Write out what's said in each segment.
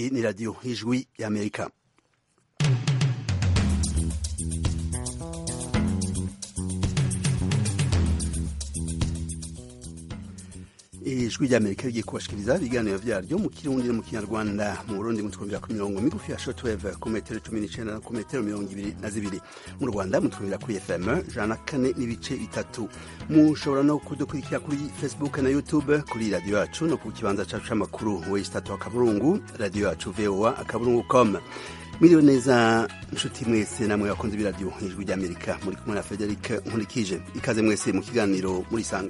iyi ni radiyo y'ijwi y'amerika ijwi ry'amerika rigiye kubashikiriza ibiganiro vyaryo mu kirundi no mu kinyarwanda mu burundi mutwumvira ku mirongo migufi ya shortwave ku metero cumi n'icenda no ku metero mirongo ibiri na zibiri mu rwanda mutwumvira kuri fm jana na kane n'ibice bitatu mushobora no kudukurikira kuri facebook na youtube kuri radiyo yacu no ku kibanza cacu c'amakuru wesitatu akaburungu radiyo yacu voa akaburungu com mwiriwe neza nshuti mwese namwe bakunze ibiradiyo ijwi ry'amerika muri kumwe na frederic nkurikije ikaze mwese mu kiganiro murisanga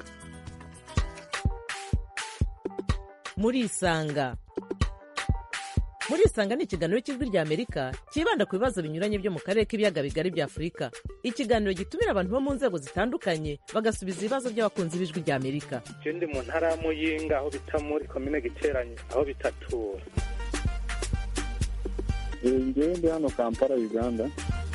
murisanga murisanga ni ikiganiro cy'ijwi rya amerika cyibanda ku bibazo binyuranye byo mu karere k'ibiyaga bigari bya afurika ikiganiro gitumira abantu bo mu nzego zitandukanye bagasubiza ibibazo by'abakunzi b'ijwi rya amerika je ndi mu ntara ya muyinga aho bita muri komine giteranye aho bitatura ngewe ndi hano kampala uganda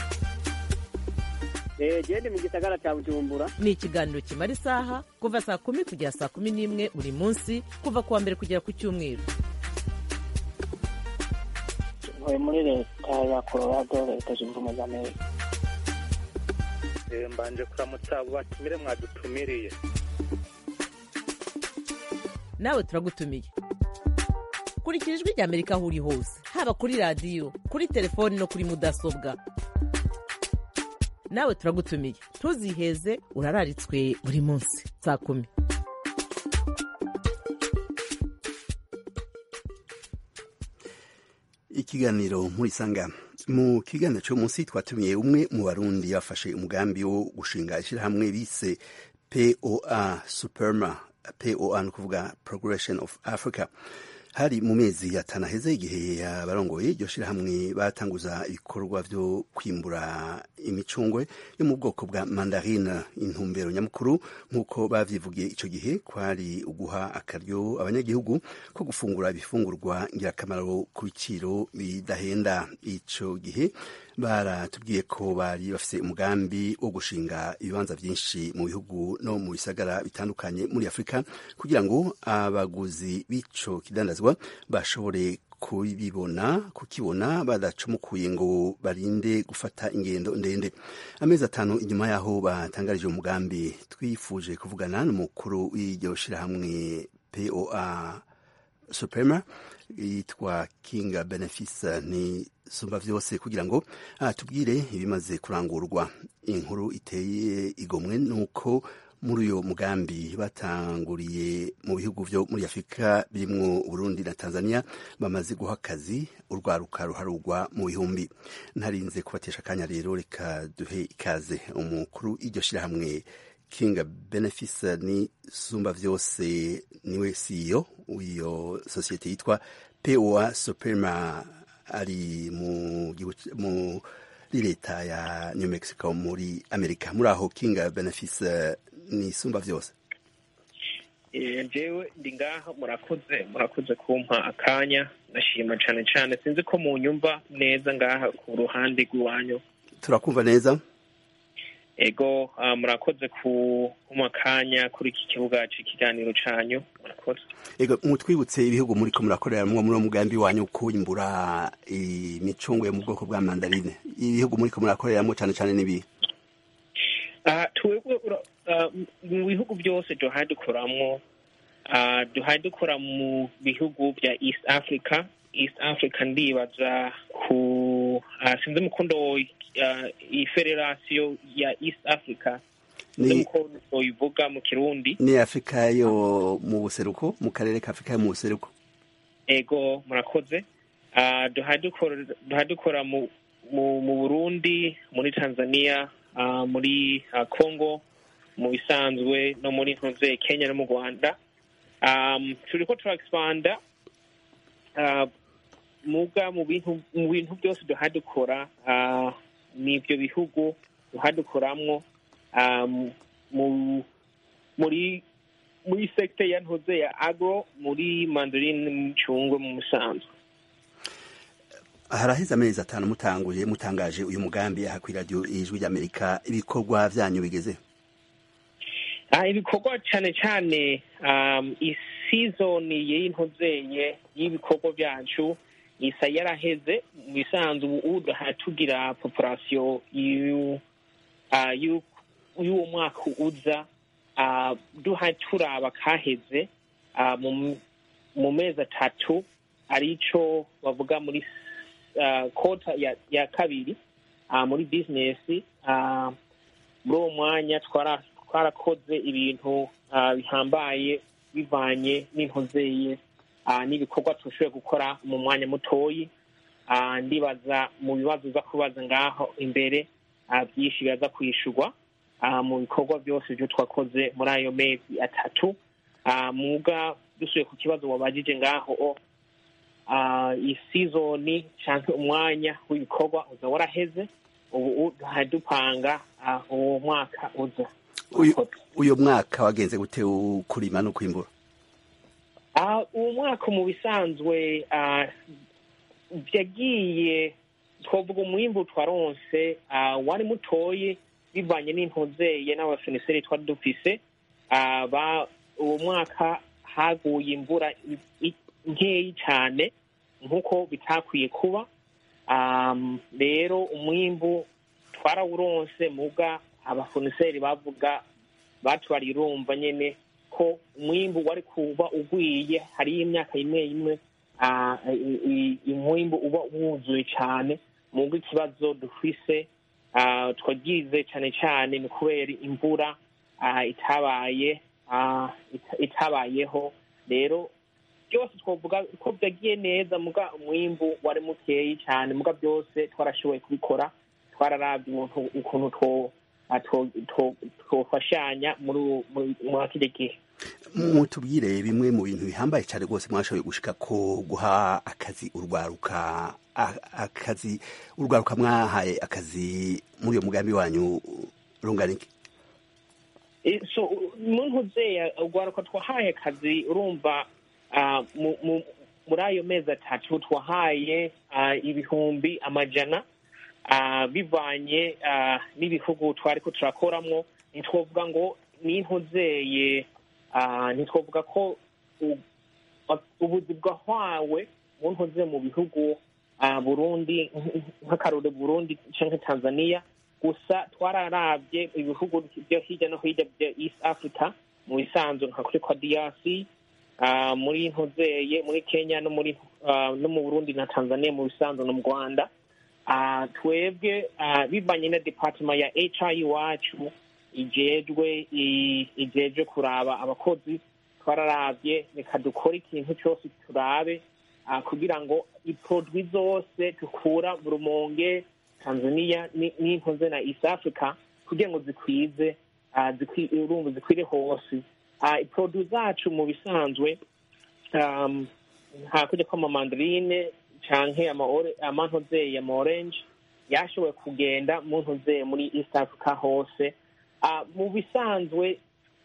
gende mu gisagara cya bujumbura ni ikiganiro kimara isaha kuva saa kumi kugera saa kumi n'imwe buri munsi kuva ku wa mbere kugera ku cyumweru ntuye muri leta ya colorado leta zunze ubumwe za amerika Eh, mbanje kuramutsa abo batumire mwadutumiriye nawe turagutumiye kurikira ijwi rya amerika aho uri hose haba kuri radiyo kuri telefoni no kuri mudasobwa nawe turagutumiye ntuziheze urararitswe buri munsi saa kumi ikiganiro murisanga mu kiganiro cyo munsi twatumiye umwe mu barundi yafashe umugambi wo gushinga ishyirahamwe bise poa superma poa ni ukuvuga progression of africa hari mu mezi atanu aheze igihe abarongoye iryo shirahamwe batanguza ibikorwa vyo kwimbura imicungwe yo mu bwoko bwa mandarine intumbero nyamukuru nk'uko bavyivugiye ico gihe kwari uguha akaryo abanyagihugu ko gufungura ibifungurwa ngirakamaro ku biciro bidahenda ico gihe baratubwiye ko bari bafise umugambi wo gushinga ibibanza vyinshi mu bihugu no mu bisagara bitandukanye muri afurika kugira ngo abaguzi b'ico kidandazwa bashobore kubibona kukibona badacumukuye ngo barinde gufata ingendo ndende amezi atanu inyuma yaho batangarije umugambi twifuje kuvugana n'umukuru w'iryo shirahamwe poa suprema yitwa kinga benefice ni sumba vyose kugira ngo atubwire ibimaze kurangurwa inkuru iteye igomwe nuko muri uyo mugambi batanguriye mu bihugu vyo muri afurika birimwo burundi na tanzania bamaze guha akazi urwaruka ruharugwa mu bihumbi ntarinze kubatesha akanya rero reka duhe ikaze umukuru iryo shirahamwe king benefice ni sumba vyose niwe CEO w'iyo sosiyete yitwa poa suprema ari mu muri leta ya new mexico muri amerika muri aho king benefice ni sumba vyose jewe ndi ngaha murakoze murakoze kumpa akanya ndashima cane cane sinzi ko mu nyumva neza ngaha ku ruhande rw'iwanyu turakumva neza ego uh, murakoze kumpa akanya kuri iki kibuga c'ikiganiro canyu murakoze ego mutwibutse ibihugu muriko murakorera mwo muri uwo mugambi wanyu kwimbura imicungwe yo mu bwoko bwa mandarine ibihugu muriko murakoreramwo cane cane n'ibihe uh, twebwe uh, mu bihugu byose duhaye dukoramwo uh, duhaye dukora mu bihugu bya east africa east africa ndibaza ku uh, sinzi umukondo iyi federasiyo ya east africa ni uyivuga mu kirundi ni afurika yo mu buseruko mu karere ka afurika yo mu buseruko ego murakoze uh, duhaye dukora mu mu burundi muri tanzania uh, muri uh, congo mu bisanzwe no muri ntuze kenya no mu rwanda um, turiko tura expanda uh, muga mu bintu mu bintu byose duha dukora uh, n'ibyo bihugu duha dukoramwo um, mu muri muri sekte ya ntuze ya agro muri mandarine n'imicungwe mu musanzwe haraheze amezi atanu mutanguye mutangaje uyu mugambi aha kuri radiyo ijwi ry'amerika ibikorwa vyanyu bigeze Ah, ibikorwa cyane cyane um, isizoni y'intuzeye y'ibikorwa byacu isa yaraheze mu bisanzwe ubu duhaye tugira population y'u- ah, y'u- y'uwo mwaka uza ah, duhaye turaba kaheze ah, mu mu mezi atatu arico bavuga muri ah, kota ya, ya kabiri ah, muri bizinesi ah, muri uwo mwanya twara- twarakoze ibintu ah, bihambaye bivanye n'intozeye ah, n'ibikorwa turashoboye gukora mu mwanya mutoyi Ah, ndibaza mu bibazo uza kubaza ngaho imbere ah, byinshi biraza kwishurwa ah, mu bikorwa byose byo twakoze muri ayo mezi atatu Ah, muga dusuye ku kibazo wabajije ngaho o ah, isizoni cyangwa umwanya w'ibikorwa uza waraheze ubu duhaye dupanga ah, uwo mwaka uza uyu uyu mwaka wagenze gute u- kurima no kwimbura Ah, uwo mwaka mu bisanzwe ah, yagiye twavuga umwimbu twaronse ah, wari mutoye bivanye n'intozeye n'abafiniseri twari dufise Ah, ba- uwo mwaka haguye imvura i- i- nkeyi cyane nk'uko bitakwiye kuba Um, rero umwimbu twarawuronse muga abafoniseri bavuga batwariye urumva nyene ko umwimbu wari kuba ugwiye hariyo imyaka imwe imwe ah, i- i- umwimbu uba wuzuye cyane muga ikibazo dufise ah, twagize cyane cyane ni kubera imvura ah, itabaye ah, ita- itabayeho rero byose twavuga ko byagiye neza muga umwimbu wari mukeyi cyane muga byose twarashoboye kubikora twararabye ukuntu ukuntu two- ah, two- two- twofashanya muri uwo- muri- muri kino gihe mutubwire bimwe mu bintu bihambaye cyane rwose mwashoboye gushika ko guha akazi urwaruka a- akazi urwaruka mwahaye akazi muri uyo mugambi wanyu rungana iki Eh, so muntu uzeya urwaruka twahaye akazi urumva ah, mu- mu- muri ayo mezi atatu twahaye ah, ibihumbi amajana ah, bivanye ah, n'ibihugu twari ko turakoramwo ntitwovuga ngo n'intuzeye ntitwovuga ko u- ubuzi bwahwawe mu ntuze mu bihugu ah, burundi nk'akarore burundi canke tanzania gusa twararabye ibihugu byo hirya no hirya bya east africa mu bisanzwe nka kuri kwa drc ah, muri ntuzeye muri kenya no muri ah, no mu burundi na tanzania mu bisanzwe no mu rwanda Ah, twebwe ah, bivanye na department ya hr iwacu ijejwe i- ijejwe kuraba abakozi twararabye reka dukore ikintu cyose turabe ah, kugira ngo iprodwi zose dukura mu rumonge tanzania ni- n'inkoze na east africa kugira ngo zikwize ah, zikwi- urumva zikwire hose Ah, iprodwi zacu mu bisanzwe um, hakurya ko amamandarine canke amaore- amantozeye ama orange yashoboye kugenda mu ntozeye muri east africa hose Ah, mu bisanzwe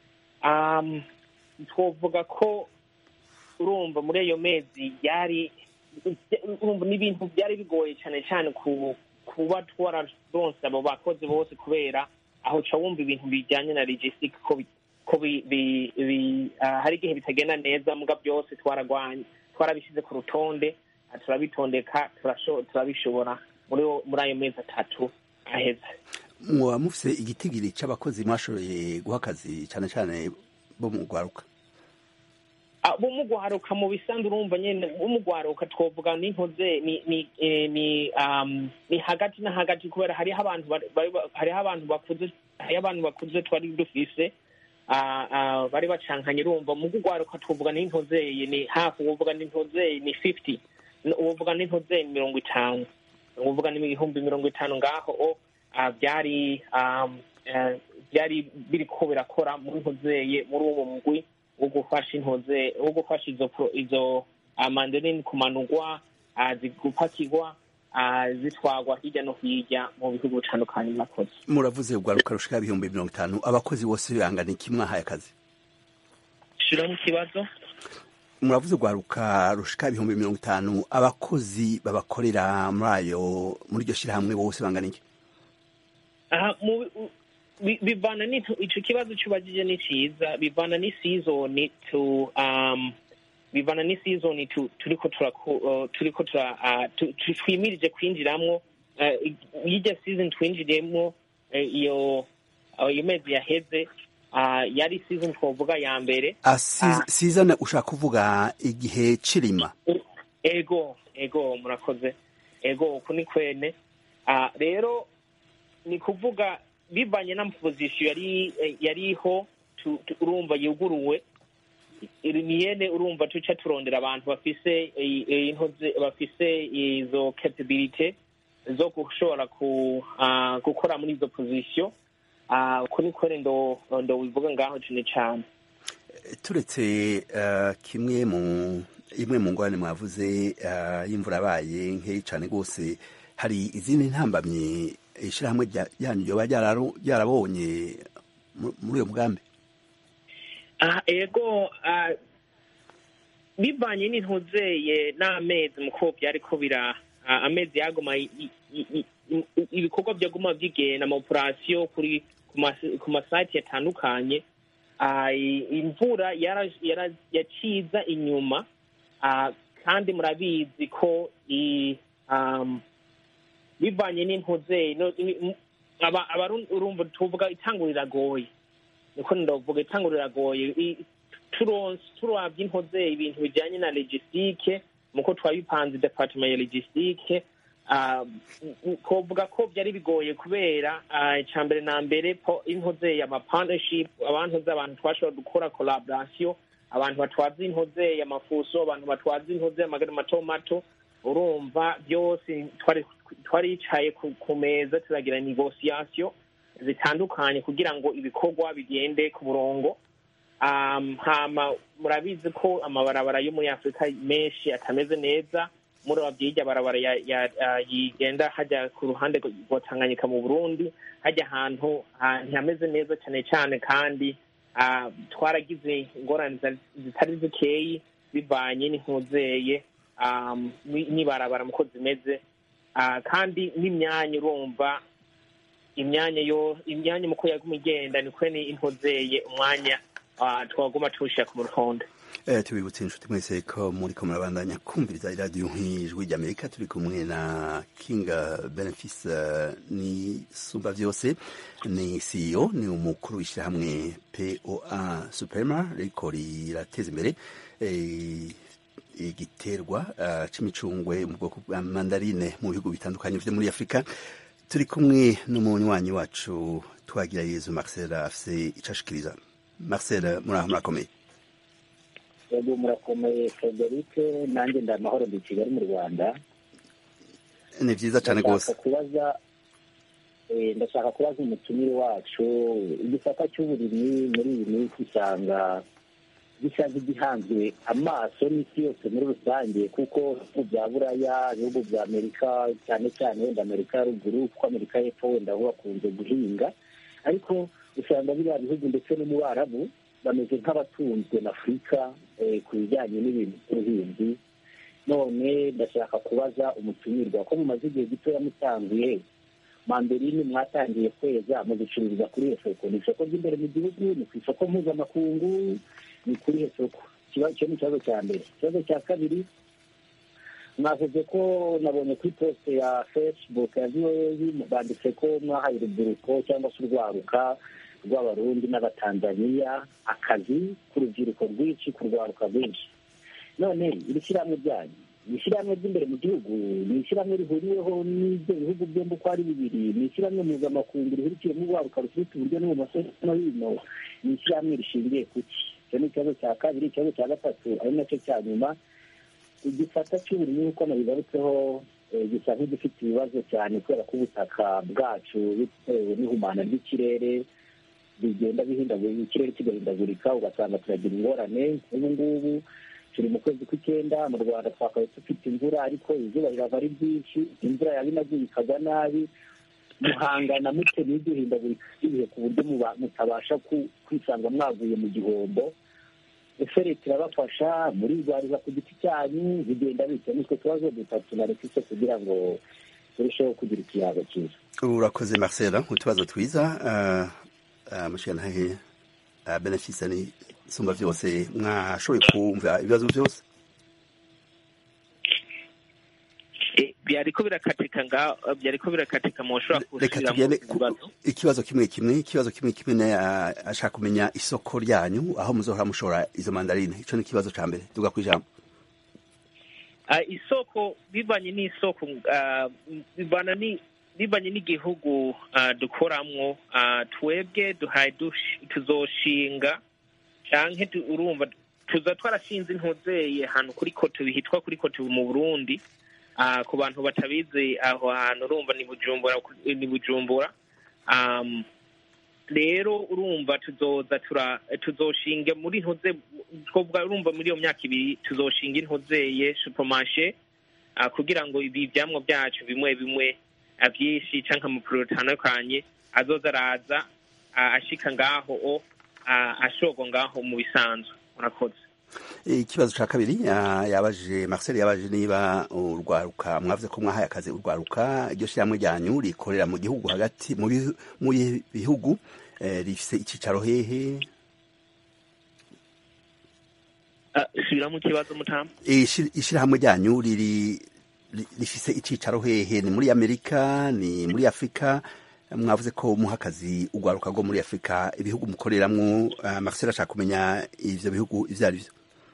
um, twovuga ko urumva muri ayo mezi yari urumva n'ibintu byari bigoye cyane cyane ku kuba twararonse abo bakozi bose kubera aho ca wumva ibintu bijyanye na logistic ko bi- ko bi- bi- bi- ah, hari igihe bitagenda neza muga byose twaragwanye twarabishyize ku rutonde ah, turabitondeka turasho- turabishobora muri wo- muri ayo mezi atatu aheze muba mufise igitigiri c'abakozi mwashoboye guha akazi cyane cyane bo mu rwaruka Ah, bumugwaruka mu bisanzwe urumva nyene bumugwaruka twovuga n'inkoze ni ni eh, ni um, ni hagati na hagati kubera hariho abantu bari- bari- hariho abantu bakuze hariho abantu bakuze twari dufise ah, ah, bari bacankanye urumva mu kugwaruka twovuga n'intozeye ni hafi uwovuga n'intozeye ni fifty uwovuga n'intozeye ni mirongo itanu uwovuga ni ibihumbi mirongo itanu ngaho o ah, byari um, eh, byari biriko birakora muri ntozeye muri uwo mugwi wo gufasha intoze wo gufasha izo pro- izo ah, mandarini kumanurwa ah, zigupakirwa ah, zitwagwa hirya no hirya mu bihugu bitandukanye mwakoze muravuze urwaruka rushika ibihumbi mirongo itanu abakozi bose bangana iki mwahaye akazi shiramo ikibazo muravuze urwaruka rushika ibihumbi mirongo itanu abakozi babakorera muri ayo muri iryo shyirahamwe bose bangana iki aha mu bi- bivana n'intu- ico kibazo cubajije ni ciza bivana n'isizoni tu um, bivana n'isizoni tu- turiko turako- uh, turiko tura- ah, tu- tu- twimirije kwinjiramwo eh, y'irya season twinjiriyemwo eh, iyo ah, iyo mezi yaheze ah, yari season twovuga ya mbere Ah, si- sizana ushaka kuvuga igihe cirima ego ego murakoze ego uku ni kwene Ah, rero ni kuvuga bivanye n'amapozisiyo yari eh, yariho tu- tu- urumva yuguruwe iri ni yene urumva tuca turondera abantu bafise eh, eh, intoze bafise izo capability zo gushobora ku ah, gukora muri izo pozisiyo Ah, uku ni kwene ndo ndo bivuga ngaho cyane cyane turetse eh, kimwe mu imwe mu ngorane mwavuze eh, y'imvura yabaye nkeyi cyane rwose hari izindi ntambamyi ishyirahamwe rya- ryanyu ryoba ryararo- ryarabonye mu- muri uyo mugambi Ah, ego ah, bivanye n'intuzeye n'amezi muko byariko bira ah, amezi yaguma i- i- i- i- ibikorwa byaguma byigenda ama operasiyo kuri ku mas- ku masite yatandukanye Ah, i- imvura yara- yara- yaciza inyuma Ah, kandi murabizi ko i- um, bivanye n'intuzeye no- i- m- aba- abarundi urumva tuvuga itangura riragoye niko ndavuga itangura riragoye I- turonse turabye intoze ibintu bijyanye na logistique muko twabipanze departement ya logistique ah, m- kovuga ko byari bigoye kubera ah, icya mbere na mbere po intoze ama partnership abantu abantu twashobora gukora collaboration abantu batwaza intoze amafuso abantu batwaza intoze amagana mato mato urumva byose twari twaricaye ku, ku meza turagira negotiation zitandukanye kugira ngo ibikorwa bigende ku murongo um, hama murabizi ko amabarabara yo muri afurika menshi atameze neza muri babyirya barabara ya, ya, ya, yigenda hajya ku ruhande rwa tanganyika mu burundi hajya ahantu ah, ntihameze neza cyane cyane kandi ah, twaragize ingorane zitari- zitari zikeyi bivanye n'inkuzeye um, ni- n'ibarabara muko zimeze Ah, kandi n'imyanya urumva imyanya yo imyanya muko yaguma igenda niko ni intozeye umwanya ah, twaguma tuwushyira ku rutonde Eh, tubibutse inshuti mwese ko muri ko murabandanya kumviriza iradiyo nk'ijwi ry'amerika turi kumwe na kinga benefice eh, ni sumba byose ni ceo ni umukuru w'ishyirahamwe poa superma riko rirateza imbere eh, igiterwa eh, c'imicungwe mu bwoko bwa mandarine mu bihugu bitandukanye vyo muri afurika turi kumwe n'umunywanyi wacu twagira yezu marcel afise ico ashikiriza marcel muraho murakomeye yego murakomeye frederic nanjye ndi amahoro ndi i kigali mu rwanda ni vyiza cane Ndashaka rwose kubaza eh, ndashaka kubaza umutumire wacu igisata cy'uburimyi muri iyi minsi usanga gisa nk'igihanzwe amaso n'isi yose muri rusange kuko ibihugu bya buraya ibihugu bya amerika cyane cyane wenda amerika ya ruguru kuko amerika y'epfo wenda bo bakunze guhinga ariko usanga biriya bihugu ndetse no mu barabu bameze nk'abatunzwe na afurika eh, ku bijyanye n'ibintu by'ubuhinzi none ndashaka kubaza umutumirwa ko mumaze igihe gitoya mutanguye manderine mwatangiye kweza muzicururiza kuri iyo soko ni isoko ry'imbere mu gihugu ni ku isoko mpuzamakungu ni kuri iyo soko Ikiba- icyo ni ikibazo cya mbere ikibazo cya kabiri mwavuze ko nabonye kuri poste ya facebook ya voa banditse ko mwahaye urubyiruko cyangwa se urwaruka rw'abarundi n'abatanzaniya akazi k'urubyiruko rwinshi ku rwaruka rwinshi none iri shyirahamwe ryanyu ni ishyirahamwe ry'imbere mu gihugu ni ishyirahamwe rihuriweho n'ibyo bihugu byombi uko ari bibiri ni ishyirahamwe mpuzamakungu rihurikiyemo urwaruka rufite uburyo n'ibumoso no hino ni ishyirahamwe rishingiye ku ki icyo ni ikibazo cya kabiri ikibazo cya gatatu ari nacyo cya nyuma igisata cy'uburimyi nk'uko nabigarutseho eh, gisa nk'igifite ibibazo cyane kubera ko ubutaka bwacu bitewe n'ihumana ry'ikirere bigenda bihindagurika ikirere kigahindagurika ugasanga turagira ingorane nk'ubu ngubu turi mu kwezi kw'icyenda mu rwanda twakabaye dufite imvura ariko izuba rirava ari ryinshi imvura yaba inaguye ikagwa nabi muhangana mute n'iryo hindagurika ry'ibihe ku buryo muba- mutabasha ku- kwisanga mwaguye mu gihombo ese leta irabafasha murirwariza ku giti cyanyu bigenda bityo nitwe tubazo dutatu na leta ise kugira ngo turusheho kugira ikiyaga cyiza urakoze marcel utubazo twiza uh, uh, mushikana hehe uh, benefice ni sumba byose mwashoboye kumva ibibazo byose Eh, byariko birakatika nga byariko birakatika mushobora reka gusubiramo tugende ku- ibibazo ikibazo kimwe kimwe ikibazo kimwe kimwe naye ashaka kumenya isoko ryanyu aho muzohora mushora izo mandarine ico ni ikibazo ca mbere tuga kwijambo Ah, isoko bivanye n'isoko ah, bivana ni bivanye n'igihugu ah, dukoramwo ah, twebwe duhaye dush- tuzoshinga canke tu- urumva tuza twarashinze intuzeye ahantu kuri koto hitwa kuri koto mu burundi Ah, ku bantu batabizi aho hantu urumva ni bujumbura ni bujumbura um, rero urumva tuzoza tura tuzoshinga muri ntuze twovuga urumva muri iyo myaka ibiri tuzoshinga intuzeye supermarché ah, kugira ngo ibi vyamwa byacu bimwe bimwe ah, vyinshi canke amapuro atandukanye azoza araza ah, ashika ngaho o ah, ashorwa ngaho mu bisanzwe murakoze ikibazo ca kabiri ah, yabaje Marcel yabaje niba urwaruka mwavuze ko mwahaye akazi urwaruka iryo shirahamwe ryanyu rikorera mu gihugu hagati mu bihu- mu bihugu eh, rifise icicaro hehe Ah, subiramo ikibazo mutamu Ishi- ishirahamwe ryanyu riri ri- rifise icicaro hehe ni muri amerika ni muri afurika mwavuze ko muha akazi urwaruka rwo muri afurika ibihugu mukoreramwo ah, Marcel ashaka kumenya ivyo bihugu ivyo ari vyo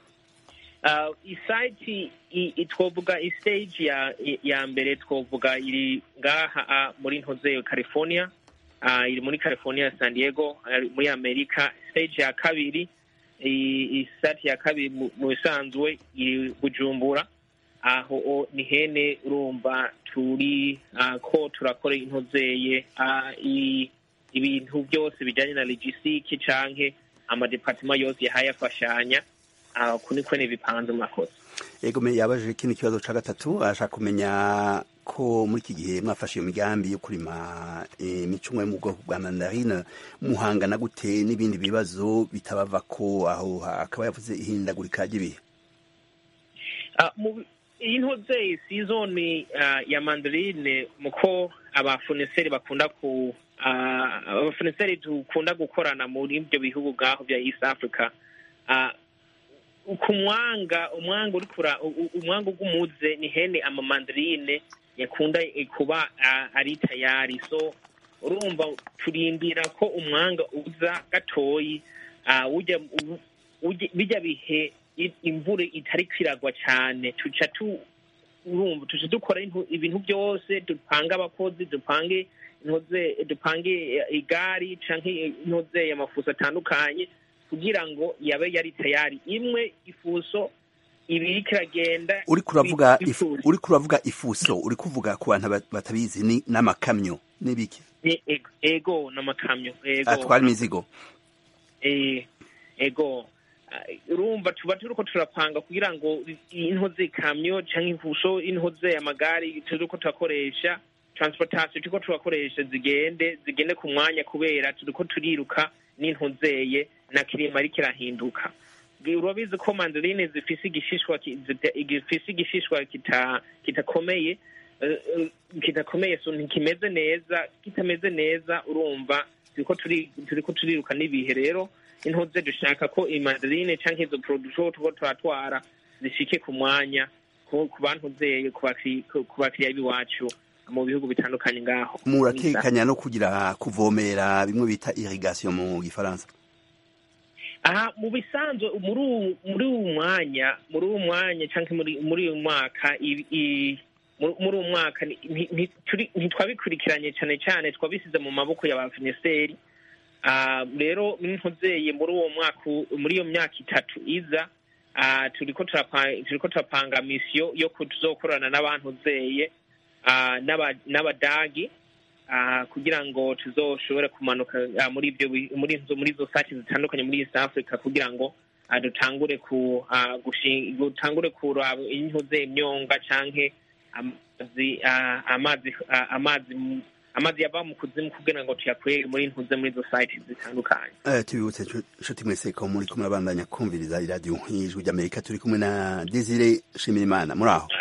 Uh, isite i- i- twovuga istage ya ya mbere twovuga iri ngaha ah, muri ntoze california uh, iri muri california san diego ah, muri amerika stage ya kabiri i- isite ya kabiri mu mu bisanzwe iri bujumbura aho o ni hene urumva turi ah, ko turakora intozeye ah, i- ibintu byose bijanye na logistique canke amadepartement yose yahaye afashanya aho kuni kwe bipanze murakoze Ego me yabaje ikindi kibazo ca gatatu ashaka kumenya ko muri iki gihe mwafashe iyo migambi yo kurima imicungwe mu bwoko bwa mandarine muhangana gute n'ibindi bibazo bitabava ko aho akaba yavuze ihindagurika ry'ibihe Ah, mu- iyi ntoze sizoni ah, ya mandarine muko abafoneseri bakunda ku ah, abafoneseri dukunda gukorana muri ibyo bihugu ngaho bya east africa Ah, ku mwanga umwanga uri kura u- u- umwanga ugumuze ni hene amamandarine yakunda eh, kuba ah, ari tayari so urumva turindira ko umwanga uza gatoyi ah, ujya u- ujya- bijya bihe i- imvura itari kwiragwa cyane tuca tu urumva tuca dukora intu- ibintu byose dupange abakozi dupange intoze dupange eh, igari canke intoze amafuso atandukanye kugira ngo yabe yari tayari imwe ifuso ibiri kiragenda uri kuravuga ifu- ifu, uri kuravuga ifuso uri kuvuga ku bantu bat- batabizi ni n'amakamyo n'ibiki ni ego- ego n'amakamyo ego atwara imizigo eh, ego Ah, urumva tuba turiko turapanga kugira ngo intoze kamyo canke imfusho intoze amagari turiko turakoresha transportation turiko turakoresha zigende zigende ku mwanya kubera turiko turiruka n'intozeye na kirima ariko irahinduka urabizi ko mandarine zifise igishishwa ki- zita- gifise igishishwa kita kitakomeye eh, eh, kidakomeye so ntikimeze neza kitameze neza urumva turiko turi turiko turiruka n'ibihe rero intoze dushaka ko imandarine canke izo production tuko turatwara zishike ku mwanya ku ku bantuzeye ku bakiri- ku- ku bakiriya b'iwacu mu bihugu bitandukanye ngaho muratekanya no kugira kuvomera bimwe bita irrigation mu gifaransa aha mu bisanzwe muri uwu- muri uwu mwanya muri uwu mwanya canke muri muri uyu mwaka i- i- muri muri uyu mwaka ni- nti- nti- turi- ntitwabikurikiranye cane cane twabisize mu maboko ya ba finiseri Ah, rero ntuzeye muri uwo mwaka u- muri iyo myaka itatu iza ah, turiko turapa- turiko turapanga misiyo yo ku- tuzokorana n'abantuzeye ah, n'aba- n'abadagi ah, kugira ngo tuzoshobore kumanuka ah, muri ibyo bi- muri izo muri izo site zitandukanye muri East Africa kugira ngo ah, dutangure ku ah, gushi- dutangure kuraba intuze imyonga canke amazi ah, amazi ah, amazi mu- amazi yava mu kuzimu kugira ngo tuyakwere muri ntuze muri izo site zitandukanye Eh, tubibutse nshu- nshuti mwese ko muri kumwe abandanya kumviriza iradiyo y'ijwi ry'amerika turi kumwe na desire shimirimana muri aho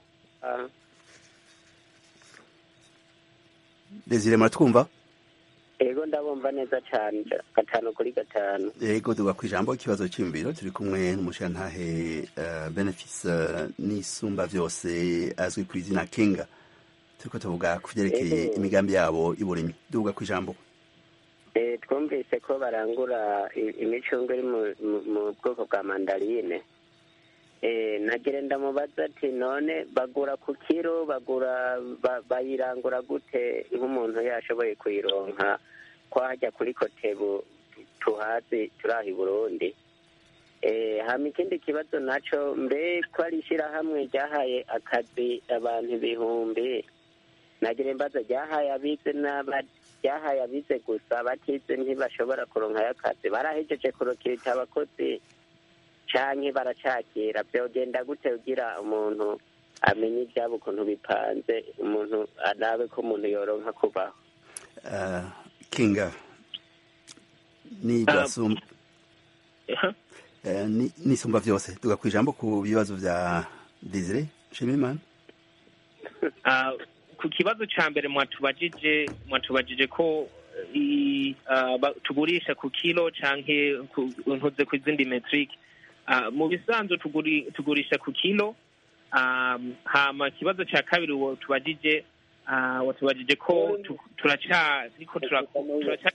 desire muratwumva ego ndabumva neza cyane gatanu kuri gatanu yego tuga ku ijambo ikibazo cy'imibiro turi kumwe n'umushirantahe uh, benefice uh, n'isumba vyose azwi ku izina kinga turiko tuvuga ku vyerekeye Ego. imigambi yabo y'uburimyi duga ku ijambo Eh, twumvise ko barangura i- imicungwe iri mu- mu- mu bwoko bwa mandarine Eh, nagire ndamubaza ati none bagura ku kiro bagura ba- bayirangura gute nk'umuntu yashoboye kuyironka ko hajya kuri kotebu tuhazi turi aha i burundi Eh, hama ikindi kibazo naco mbe ko ari ishyirahamwe ryahaye akazi abantu ibihumbi nagire mbaza ryahaye abize n'aba ryahaye abize gusa batize ntibashobora kuronkayo akazi barahejeje kurokirita abakozi canke baracakira vyogenda gute kugira umuntu amenye ivyabo ukuntu bipanze umuntu arabe ko umuntu yoronka kubaho uh, kinga ni Ah. basum Aha. uh, ni- n'isumba vyose duga ku ijambo ku bibazo vya Desire Shimimana Ah, ku kibazo ca mbere mwatubajije mwatubajije ko i, ah, ba- tugurisha ku kilo canke ku- ntuze ku izindi metric Ah, mu bisanzwe tuguri, tugurisha ku kilo um, hama ikibazo ca kabiri watubajije uh, watubajije ko tu- turacariko tura- turaca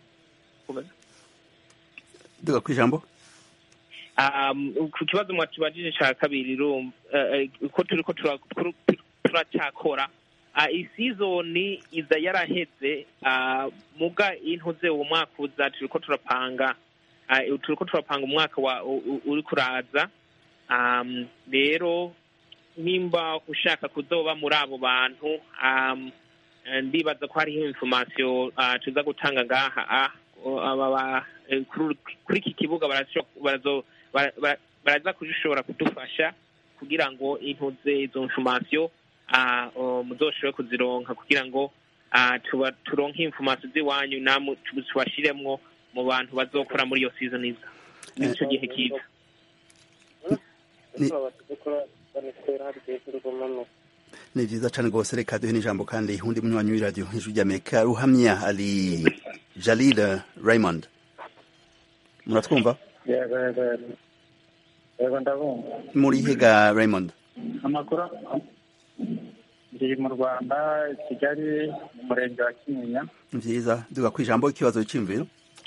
duga ku ijambo um, ku kibazo mwatubajije ca kabiri rum eh, eh, ko turiko tura- turu- turacakora uh, isizoni iza yaraheze uh, muga intuze uwo mwaka uza turiko turapanga uh, turiko turapanga umwaka wa u- u- uri kuraza um, rero nimba ushaka kuzoba muri abo bantu um, eh, ndibaza ko hariho information uh, tuza gutanga ngaha ah, o- aba ba- eh, kuri kuri iki kibuga barasho- barazo- bara- bara- baraza kushobora kudufasha kugira ngo intuze izo information ah, o, muzoshobore kuzironka kugira ngo ah, tuba- turonke information z'iwanyu namwe tu- tubashiremwo mu bantu bazokora muri iyo season iza nico gihe kiza Ni- ni vyiza cane rwose reka duhe n'ijambo kandi undi munywanyi w'iradiyo ijwi ry'amerika ruhamya ari jalil raymond muratwumva yego yego yego yego ndabumva muri higa raymond amakuru ndi mu rwanda kigali mu murenge wa kinyinya vyiza duga ku ijambo ikibazo c'imviro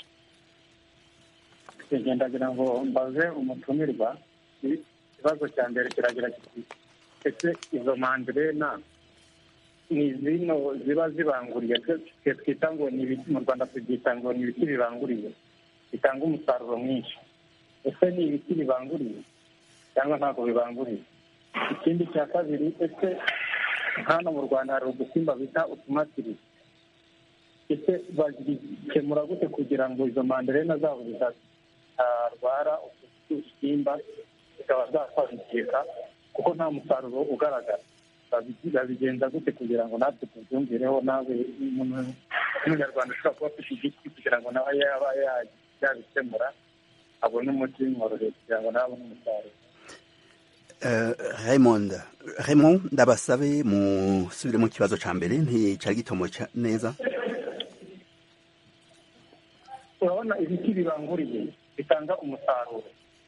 ndagira ngo mbaze umutumirwa ikibazo cya mbere kiragira kiti ese izo mandirena ni zino ziba zibanguriye twe twita ngo ni ibiti mu rwanda tubyita ngo ni ibiti bibanguriye bitanga umusaruro mwinshi ese ni ibiti bibanguriye cyangwa ntabwo bibanguriye ikindi cya kabiri ese hano mu rwanda hari udusimba bita utumatiri ese bazikemura gute kugira ngo izo manderena zabo zitarwara utu dusimba zikaba zakwangirika kuko nta musaruro ugaragara Babi- babigenza gute kugira ngo natwe tubyumvireho nawe n'umunyarwanda ushobora kuba afite igiti kugira ngo nawe yaba ya- yabikemura abone umuti bimworoheye kugira ngo nawe abone umusaruro Uh, Raymond Raymond ndabasabe musubire mu kibazo ca mbere nticari gitomo ca- neza urabona ibiti bibanguriye bitanga umusaruro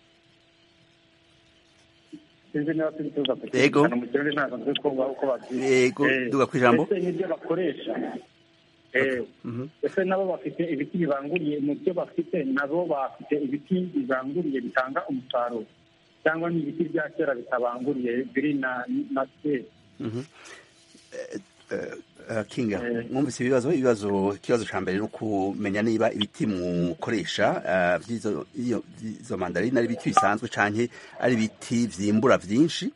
sinzi niba turi tuza Yego. kucyumvikana mu kirori ntabwo nzi ko uko babyita Yego, Eh, duga kw'ijambo. ese nibyo bakoresha Eh, Mhm. ese nabo bafite ibiti bibanguriye mu byo bafite nabo bafite ibiti bibanguriye bitanga umusaruro cyangwa ni ibiti bya kera bitabanguriye biri na na kera Mhm. Eh, eh, eh, Kinga Eh. mwumvise ibibazo ibibazo ikibazo ca mbere no kumenya niba ibiti mukoresha eh, vy'izo iyo- vy'izo mandarine ari ibiti bisanzwe canke ari ibiti vyimbura vyinshi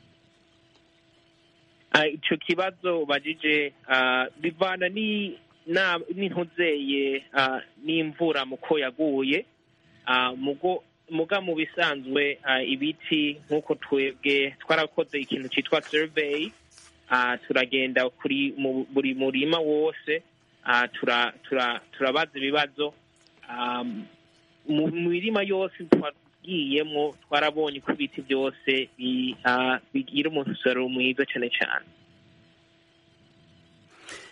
Ah, ico kibazo ubajije ah, bivana ni na n'intuzeye ah, n'imvura muko yaguye Ah, mugo muga mu bisanzwe ah, ibiti nk'uko twebwe twarakoze ikintu citwa survey ah, turagenda kuri mu buri murima wose ah, tura tura turabaza ibibazo Ah, mu mirima yose twagiyemwo twarabonye ko ibiti byose bi- ah, bigira umusaruro mwiza cane cane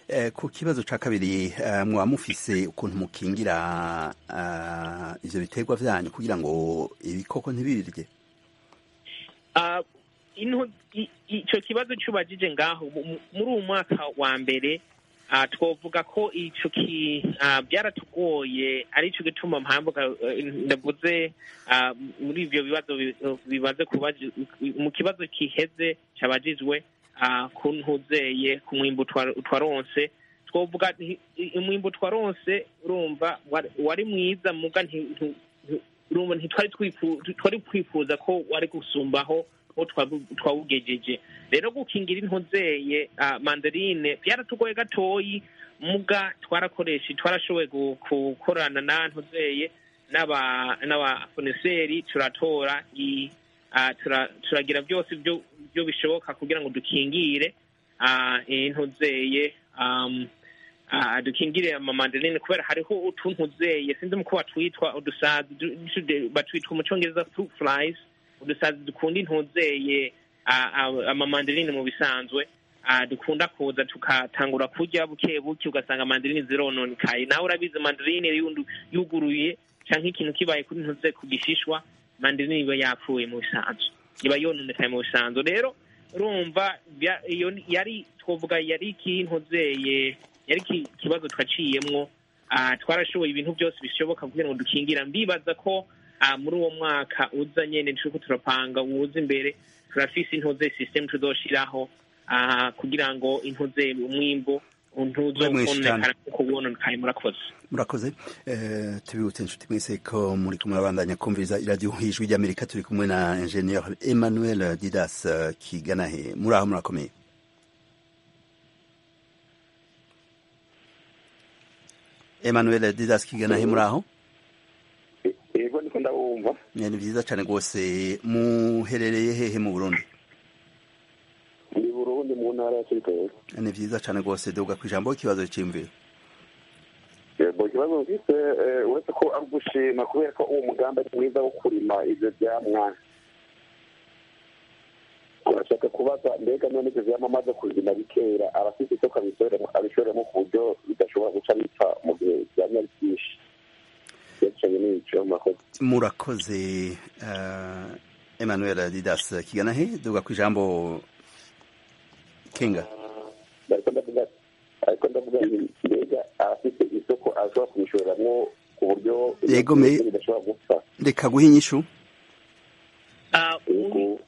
Eh, ku kibazo ca kabiri eh, mwaba mufise ukuntu mukingira ah, ivyo biterwa vyanyu kugira ngo ibikoko ntibibirye Ah, ino- i- ico kibazo cubajije ngaho mu- mu- muri uwu mwaka wa mbere ah, twovuga ko ico ki ah, byaratugoye arico gituma mpamvuga eh, ndavuze ah, muri ivyo bibazo bi- bimaze kubaji- mu kibazo kiheze cabajijwe ah, ku ntuzeye ku mwimbu twa- twaronse twovuga nti- i- umwimbu twaronse urumva wari- wari mwiza muga nti- nti- nti- urumva ntitwari twifu- twari kwifuza ko wari gusumbaho aho twabu- twawugejeje rero gukingira inkozeye ah, mandarine byaratugoye gatoyi muga twarakoresha twarashoboye gu- gukorana na nkozeye n'aba n'abafoneseri turatora i- ah, tura- turagira byose byo byo bishoboka kugira ngo dukingire ah, intozeye um, ah, dukingire amamandarine kubera hariho utuntuzeye sinzi muko batwitwa udusazi du- du- batwitwa mu cyongereza fruit flies udusazi dukunda intuzeye ah, ah, amamandarine mu bisanzwe ah, dukunda kuza tukatangura kurya buke buke ugasanga mandarine zirononekaye nawe urabizi mandarine yundu- yuguruye canke ikintu kibaye kuri ntuze ku gishishwa mandarine iba yapfuye mu bisanzwe iba yononekaye mu bisanzwe rero urumva bya- iyo ni- yari twovuga yari ikintuzeye yari iki- ikibazo twaciyemwo ah, twarashoboye ibintu byose bishoboka kugira ngo dukingira mbibaza ko ah, muri uwo mwaka uza nyene turiko turapanga uwuza imbere turafise intuze system tuzoshiraho ah, kugira ngo intuze umwimbu Mwe mwinshi cyane. ntuzononekara kuko wononekaye murakoze murakoze eh, tubibutse inshuti mwese ko muri kumwe abandanya kumviriza iradiyo ijwi ry'amerika turi kumwe na ingenieur emmanuel didas eh, kiganahe muri aho murakomeye emmanuel didas kiganahe muri aho yego niko ndabumva Eh, ni vyiza cane rwose muherereye hehe mu burundi ndi burundi mu ntara ya kibitoke Eh, ni vyiza cane rwose duga kw'ijambo ikibazo c'imviro yego ikibazo mfise eh, uretse ko ari ugushima kubera ko uwo mugambi ari mwiza wo kurima ivyo vyamwa urashaka kubaza mbega none ivyo vyamwa amaze kuzima bikera abafise isoko abishoremo abishoremo ku buryo bidashobora guca bipfa mu gihe vyamwa ari vyinshi yacanye n'ico murakoze murakoze eh, emmanuel didas kiganahe duga kw'ijambo kinga ariko ndavuga ariko ndavuga nti mbega abafise isoko ashobora kubishoreramwo ku buryo Yego, me- bidashobora gupfa reka guha inyishu Ah, yego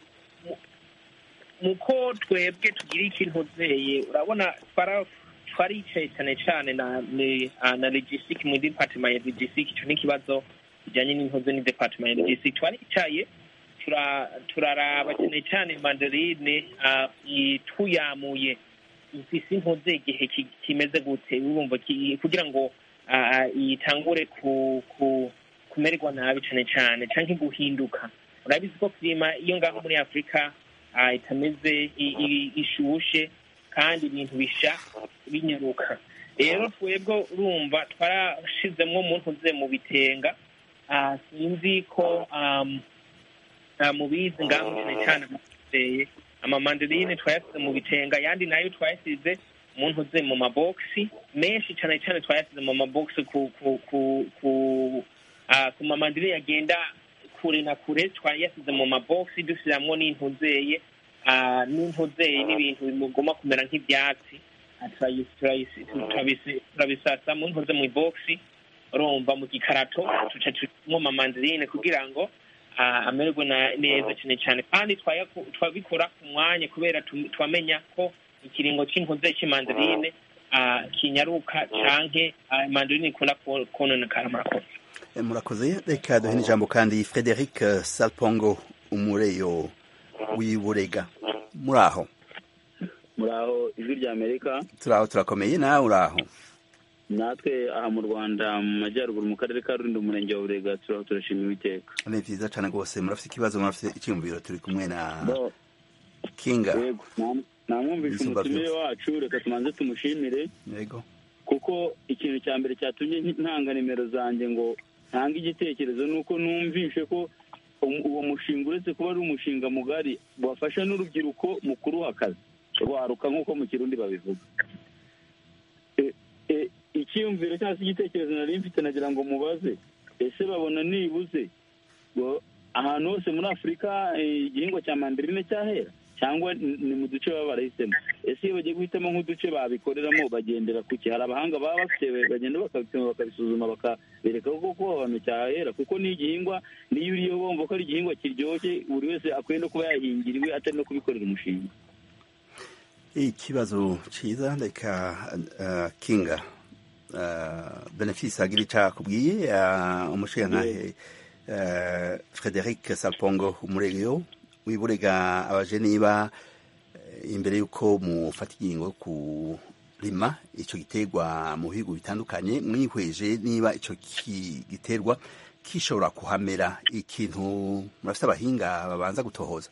muko twebwe tugira ikintu zeye urabona twara twaricaye cyane cyane na ni- ah, na logistic mu department ya logistic icyo ni ikibazo kijyanye n'inkozi ni department ya logistic twaricaye tura- turaraba cyane cyane mandarine ah, i- tuyamuye ifise inkozi igihe ki- kimeze gute urumva ki- kugira ngo ah, itangure ku ku kumererwa nabi cyane cyane cyangwa guhinduka urabizi ko klima iyo ngaho muri afurika ah, itameze i- i- ishushe kandi ibintu bisha binyaruka rero twebwe urumva twarashizemwo mu ntuze mu bitenga ah, sinzi ko um, ah, mubizi ngaho cyane cyane amateye amamandarine twayasize mu bitenga ayandi nayo twayasize mu ntuze mu mabogisi menshi cyane cyane twayasize mu mabogisi ku ku ku ku ah, ku mamandarine agenda kure na kure twayasize mu mabogisi dusiramwo n'intuzeye ah, n'intuzeye n'ibintu bigomba kumera nk'ibyatsi Ah, turayi- turayi- turabisi- turabisasa mu ntuze mu bogisi urumva mu gikarato tuca turimwo amamandarine kugira ngo ah, amererwe na- neza cyane cyane kandi twayaku- twabikora ku mwanya kubera tu- twamenya ko ikiringo c'intuze cy'imandarine ah, kinyaruka canke ah, mandarine ikunda ko- kononekara murakoze Eh, murakoze reka duhe n'ijambo kandi frederic eh, salpongo umureyo w'iburega muri aho muraho ijwi rya amerika turaho turakomeye nawe uraho natwe aha mu rwanda mu majyaruguru mu karere ka rulindo umurenge wa burega turaho turashima uwiteka ni vyiza cane rwose murafite ikibazo murafite icyumviro turi kumwe na Bo, kinga yego nam- namwumvishe Ibisumba umutumire byose. wacu reka tumanze tumushimire yego kuko ikintu cya mbere cyatumye ntanga nimero zanjye ngo ntange igitekerezo ni uko numvishe ko um- uwo mushinga uretse kuba ari umushinga mugari wafasha n'urubyiruko mu kuruha akazi rwaruka nk'uko mu kirundi babivuga icyiyumviro cyangwa se igitekerezo nari mfite nagira ngo mubaze ese babona nibuze ngo ahantu hose muri afurika eh, igihingwa cya mandarine cyahera cyangwa ni ni mu duce baba barahisemo ese iyo bagiye guhitamo nk'uduce babikoreramo bagendera ku ki hari abahanga baba bafite bagenda bakabipima bakabisuzuma bakabereka ko koko aho hantu cyahera kuko ni igihingwa niyo uriyo bumva ko ari igihingwa kiryoshye buri wese akwiye no kuba yahingira iwe atari no kubikorera umushinga ikibazo cyiza reka uh, kinga uh, benefisi agira icyo akubwiye uh, umushingantahe uh, frederic sapongo umuregeyo wiburega abaje niba eh, imbere y'uko mufata ingingo yo kurima icyo giterwa mu bihugu bitandukanye mwihweje niba icyo ki- giterwa gishobora kuhamera ikintu murafite abahinga babanza gutohoza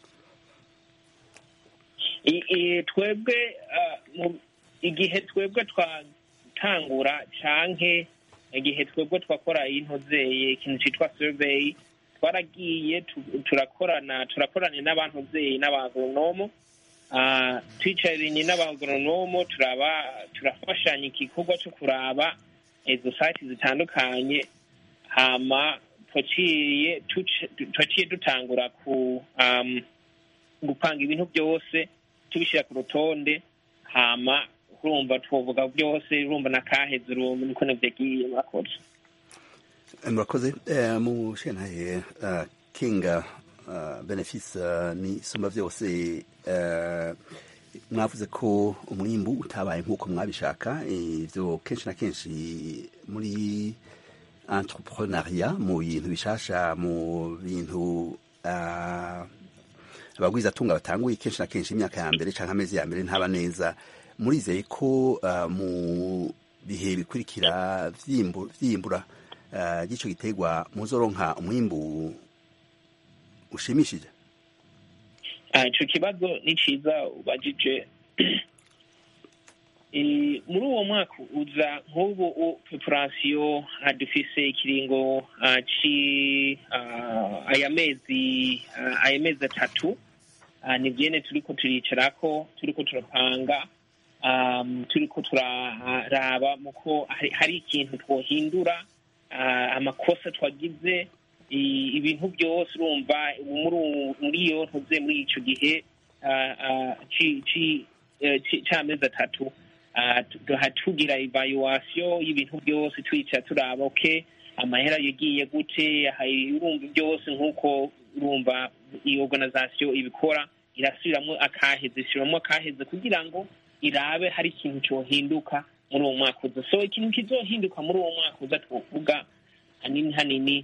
I- i- twebwe ah, mu- igihe twebwe twatangura canke igihe twebwe twakora intozeye ikintu citwa survey twaragiye tu- turakorana turakorana n'abantozeye n'abagonomo Ah, twicaranye n'abagonomo turaba turafashanya igikorwa cyo kuraba izo site zitandukanye hama twaciye tuce- twaciye dutangura ku um, gupanga ibintu byose tubishyira ku rutonde hama urumva twovuga byose urumva na kaheze urumva niko navyagiye murakoze murakoze Eh, mu shenhaye uh, kinga uh, benefisi uh, ni sumba byose uh, mwavuze ko umwimbu utabaye nk'uko mwabishaka ivyo kenshi na kenshi muri entrepreneuria mu bintu bishasha mu bintu uh, abagwizatunga batanguye kenshi na kenshi imyaka ya mbere canke amezi ya mbere ntaba neza murizeye ko uh, mu bihe bikurikira vyimbu- vyimbura uh, ry'ico giterwa muzoronka umwimbu ushimishije Ah, ico kibazo ni ciza ubajije Eh, muri uwo mwaka uza nk'ubu u- preparation ah, dufise ikiringo ah, ci ah, aya mezi ah, aya mezi atatu Ah, ni vyene turiko turicarako turiko turapanga um, turiko turaraba muko hari, hari ikintu twohindura ah, amakosa twagize i- ibintu byose urumva muri uwo- muri iyo ntuze muri ico gihe ah, ah, ci- ci- eh, ci- c'amezi atatu ah, tu- tuha- tugira evaluation y'ibintu byose twicara turaba okay amahera yagiye gute hari- urumva byose nk'uko urumva iyi organisation ibikora irasubiramwo akaheze isubiramo akaheze kugira ngo irabe hari ikintu cyohinduka muri uwo mwaka uza so ikintu kizohinduka muri uwo mwaka uza twovuga hanini hanini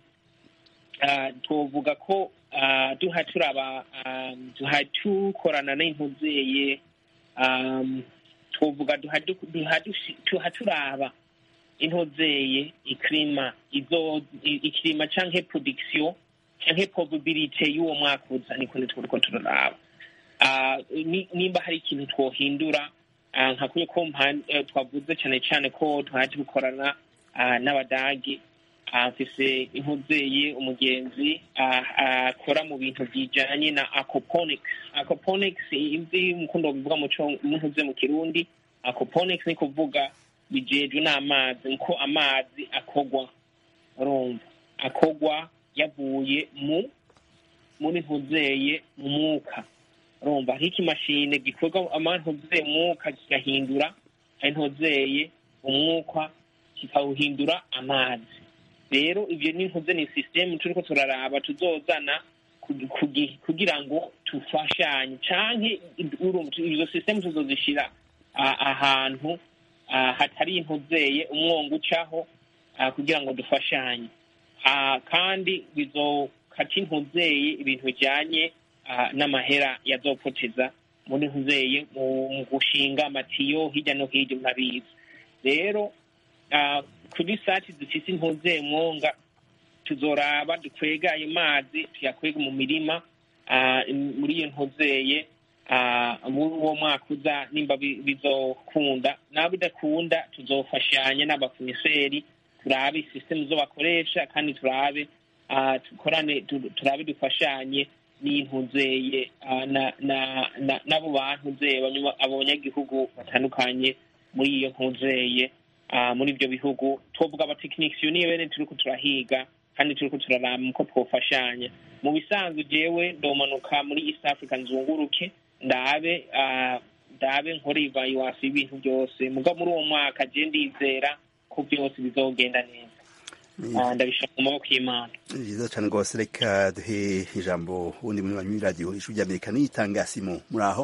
ah, twovuga ko ah, duha turaba ah, duha tukorana n'intuzeye um, twovuga duha du- duha dushi- duha turaba intozeye ikirima izo i- ikirima canke production canke probability y'uwo mwaka uza niko turiko turaraba Ah, ni- nimba hari ikintu twohindura ah, nka kuri ko mpa- eh, twavuze cyane cyane ko twaje gukorana ah, n'abadagi Ah, mfise impuzeye umugenzi ah, akora mu bintu bijanye na aquaponics aquaponics imvi mukundo bivuga mu co- mu ntuze mu kirundi aquaponics ni kuvuga bijejwe n'amazi niko amazi akogwa urumva akogwa yavuye mu muri ntuzeye mu mwuka urumva hariho ikimashine gikorwa amantuzeye umwuka kigahindura ari ntuzeye umwuka kikawuhindura amazi rero ibyo ni ntuze ni sisitemu turiko turaraba tuzozana kugi- kugi- kugira ngo tufashanye canke urumva izo sisitemu tuzozishira ah, ahantu ah, hatari intuzeye umwongo ucaho ah, kugira ngo dufashanye Ah, kandi bizokata intuzeye ibintu bijanye ah, n'amahera yazopoteza muri ntuzeye mu mu gushinga amatiyo hirya no hirya murabizi rero ah, kuri sati zifise intuzeye mwonga tuzoraba dukwega ayo mazi tuyakwega mu mirima ah, muri iyo ntuzeye ah, muri uwo mwaka uza nimba bi- bizokunda naho bidakunda tuzofashanya n'abakomiseri turabe sisitemu zo bakoresha kandi turabe ah, dukorane tu- turabe dufashanye n'intuzeye ah, na- na- na- n'abo bantuzeye abanywa- abo banyagihugu batandukanye muri iyo ntuzeye ah, muri ibyo bihugu twovuga abatekinisiyo niyo bene turiko turahiga kandi turiko turaraba uko twofashanya mu bisanzwe jewe ndomanuka muri east africa nzunguruke ndabe ah, ndabe nkore ivaluwasi y'ibintu byose muga muri uwo mwaka je ndizera ko byose bizogenda neza Ah, ndabishaka mu maboko y'imana ni byiza cyane rwose reka duhe ijambo wundi munywanyi w'iradiyo ijwi ry'amerika niyitanga simo muri aho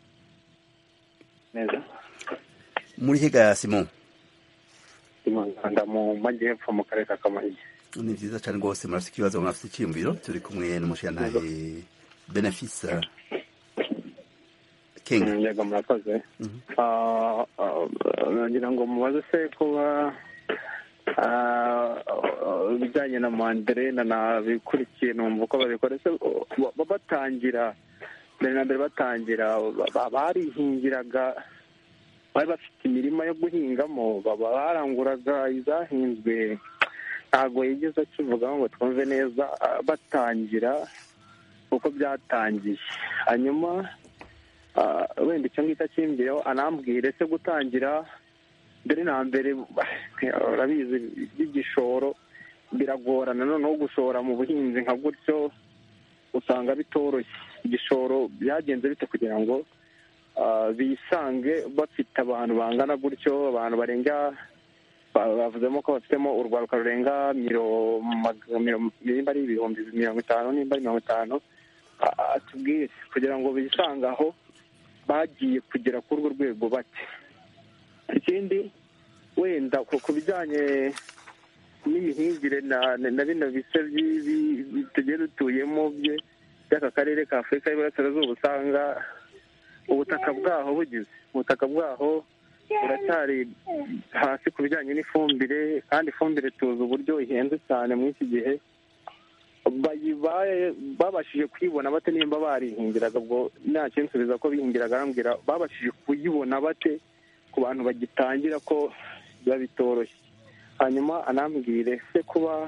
neza muri hega simo imanganda mu majyepfo mu karere ka kamonyi ni byiza cyane rwose murafite ikibazo murafite icyiyumviro turi kumwe n'umushirantahe benefisa kenga yego murakoze Ah, ah, nagira ngo mubaze se kuba ah, ah, ibijyanye na manderena nabikurikiye numva uko babikora se ba- batangira mbere na mbere batangira ba- barihingiraga bari bafite imirima yo guhingamo baba baranguraga izahinzwe ntabwo yigeze akivugaho ngo twumve neza ah, batangira uko byatangiye hanyuma ah, wenda icyo ngicyo akimbwireho anambwire se gutangira mbere na mbere urabizi by'igishoro biragorana noneho gushora mu buhinzi nka gutyo usanga bitoroshye igishoro byagenze bite kugira ngo ah, bisange bafite abantu bangana gutyo abantu barenga ba- bavuzemo ko bafitemo urwaruka rurenga miro- mag- miro- nimba ari ibihumbi mirongo itanu nimba ari mirongo itanu Ah, atubwire kugira ngo bisange aho bagiye kugera kuri urwo rwego bate ikindi wenda ku ku bijyanye n'imihingire na na na bino bice by'i- bi- bi- tugiye dutuyemo bye by'aka karere ka afurika y'iburasirazuba usanga ubutaka bwaho bugize ubutaka bwaho buracyari hasi ku bijyanye n'ifumbire kandi ifumbire tuzi uburyo ihenze cyane muri iki gihe bayibaye babashije kuyibona bate nimba barihingiraga ubwo nta kinsubiza ko bihingiraga arambwira babashije kuyibona bate ku bantu bagitangira ko biba bitoroshye hanyuma anambwire se kuba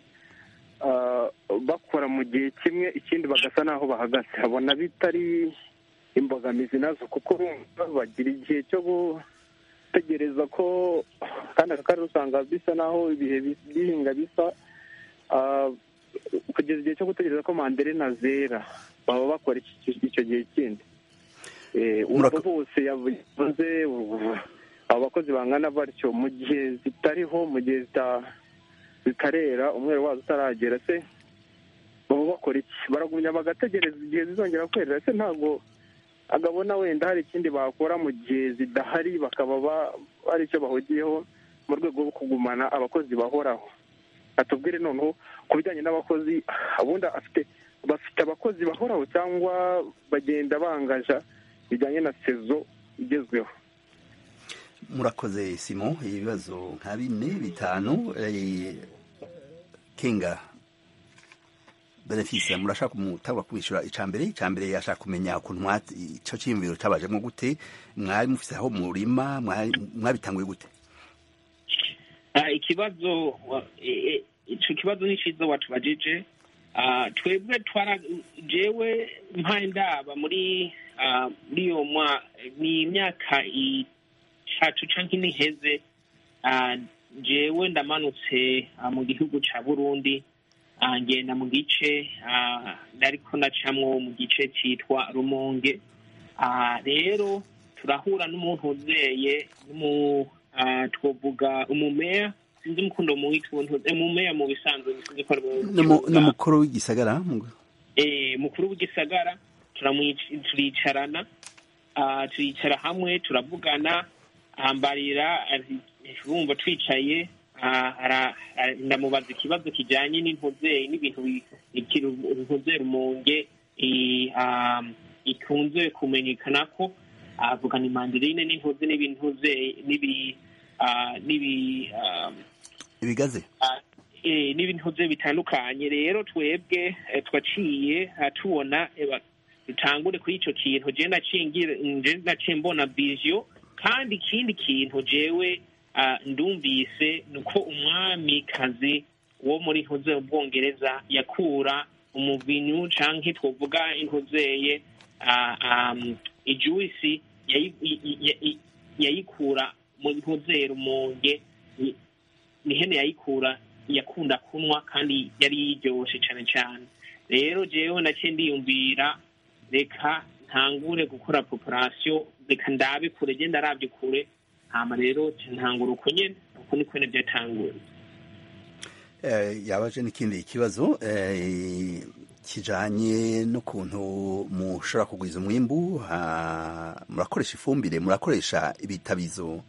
ah, bakora mu gihe kimwe ikindi bagasa n'aho bahagaze abona bitari imbogamizi nazo kuko urumva bagira igihe cyo gutegereza ko kandi aka karere usanga bisa n'aho ibihe bi- by'ihinga bisa ah, kugeza igihe cyo gutegereza ko manderena zera baba bakora iki- icyo gihe kindi Eh, urumva bose yavuze ubu- abo bakozi bangana batyo mu gihe zitariho mu gihe zita- zitarera umwero wazo utaragera se baba bakora iki baragumya bagategereza igihe zizongera kwerera se ntabwo agabona wenda hari ikindi bakora mu gihe zidahari bakaba ba- hari icyo bahugiyeho mu rwego rwo kugumana abakozi bahoraho atubwire noneho ku bijyanye n'abakozi ubundi afite bafite abakozi bahoraho cyangwa bagenda bangaja bijyanye na sezo igezweho murakoze simo ibibazo nka bine bitanu eh, kenga benefisa murashaka kumutangwa kubishyura icya mbere icya mbere yashaka kumenya ukuntu mwa- icyo cyiyumviro cyabajemo gute mwari mufite aho murima mwari- mwabitanguye gute Ah, ikibazo wa- e- e- ico kibazo ni ciza watubajije Ah, twebwe twara jewe mpaye ndaba muri ah, muri iyo mwa ni imyaka itatu canke ine iheze Ah, jewe ndamanutse ah, mu gihugu ca burundi Ah, ngenda mu gice ah, nariko nacamwo mu gice citwa rumonge Ah, rero turahura n'umuntu uzeye n'umu ah, twovuga umumeya sinzi umukundo muwita ubuntu umumeya mu bisanzwe sinzi ko ari mu N'umu- kibuga. n'umukuru w'igisagara mu- eh, mukuru w'igisagara turamwic- turicarana ah, turicara hamwe turavugana ambarira ati- urumva twicaye ah, ara- ara- ndamubaza ikibazo kijanye n'intuzeri n'ibintu bi- ikintu intuzeri rumonge i- ah, ikunze kumenyekana ko avuga ni mandirine n'intuze n'ibintuze n'ibi ah, n'ibi ah, ibigaze eh, n'ibintu bye bitandukanye rero twebwe eh, twaciye ah, tubona eh, ba- dutangure kuri ico kintu je nacingira nje naciye mbona vision kandi ikindi kintu jewe ah, ndumvise nuko umwamikazi wo muri ntuze ubwongereza yakura umuvinyu canke twovuga intuzeye ah, um, ijuisi yayi- i- i- i- yayikura mu ntuzeye rumonge ni- ni hene yayikura yakunda kunywa kandi yari yiryoshe cane cane rero jewe naciye ndiyumvira reka ntangure gukora population reka ndabe kure genda aravye kure hama rero ca ntangura uko nyene uko niko nyene vyatanguye Eh, yabaje n'ikindi kibazo eh, kijanye n'ukuntu mushobora kugwiza umwimbu ha- murakoresha ifumbire murakoresha ibitabizo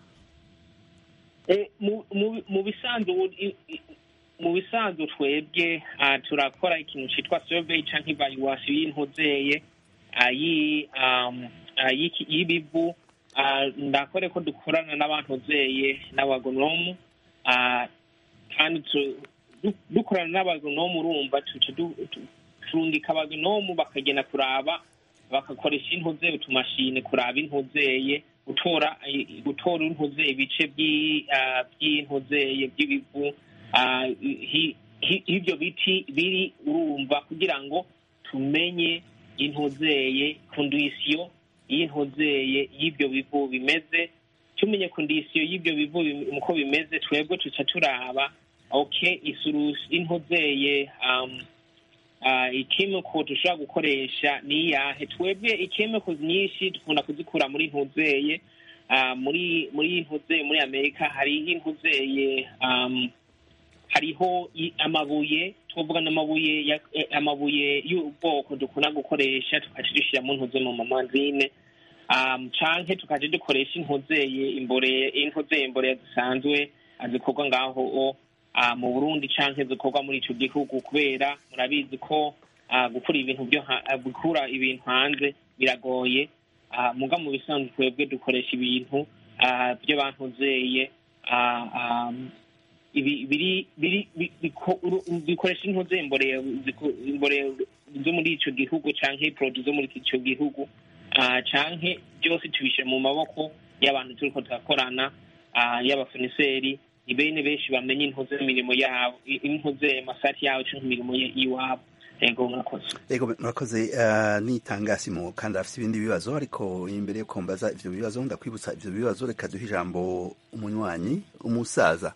Eh, mu- mu- mu bisanzwe ubu- i- i- mu bisanzwe twebwe ah, turakora ikintu citwa survey canke evaluation y'intuzeye ah, yi- um, ah, y'iki- y'ibivu Ah, ndakore ko dukorana n'abantuzeye n'abagonomu Ah, kandi tu- du- dukorana n'abagonomu urumva tuca du- tu- turungika abagonomu bakagenda kuraba bagakoresha intuzeye utumashine kuraba intuzeye gutora i- gutora intuzeye ibice by'i- ah, by'intuzeye by'ibivu ah, hi- hi- ibyo biti biri urumva kugira ngo tumenye intuzeye kondisiyo y'intuzeye y'ibyo bivu bimeze tumenye kondisiyo y'ibyo bivu bim- uko bimeze twebwe tuca turaba okay isurusi intuzeye um, uh, ikemiko dushobora gukoresha ni iyahe twebwe ikemiko nyinshi dukunda kuzikura muri ntuzeye uh, muri muri ntuzeye muri amerika hariho intuzeye um, hariho i- amabuye twavuga n'amabuye ya- eh, amabuye y'ubwoko dukunda gukoresha tukaca dushyira mu ntuze mu mamazine um, canke tukaja dukoresha intuzeye imbore intuzeye imbore zisanzwe ah, zikorwa ngaho o ah, mu burundi canke zikorwa muri ico gihugu kubera murabizi ko ah, gukura ibintu byo ha- ah, gukura ibintu hanze biragoye ah, muga mu bisanzwe twebwe dukoresha ibintu ah, byo bantuzeye ah, ah, ibi biri biri bi- biko- uru- bikoresha intuze imboreye ziko- imboreye zo muri ico gihugu canke produit zo muri ico gihugu ah, canke byose tubishyira mu maboko y'abantu turiko turakorana ah, y'abafoniseri ni bene benshi bamenye intuze imirimo yabo i- intuze masati yabo canke imirimo ye- y'iwabo ego murakoze ego murakoze uh, nitangasimu kandi afite ibindi bibazo ariko imbere yo kumbaza ivyo bibazo ndakwibutsa ivyo bibazo reka duhe ijambo umunywanyi umusaza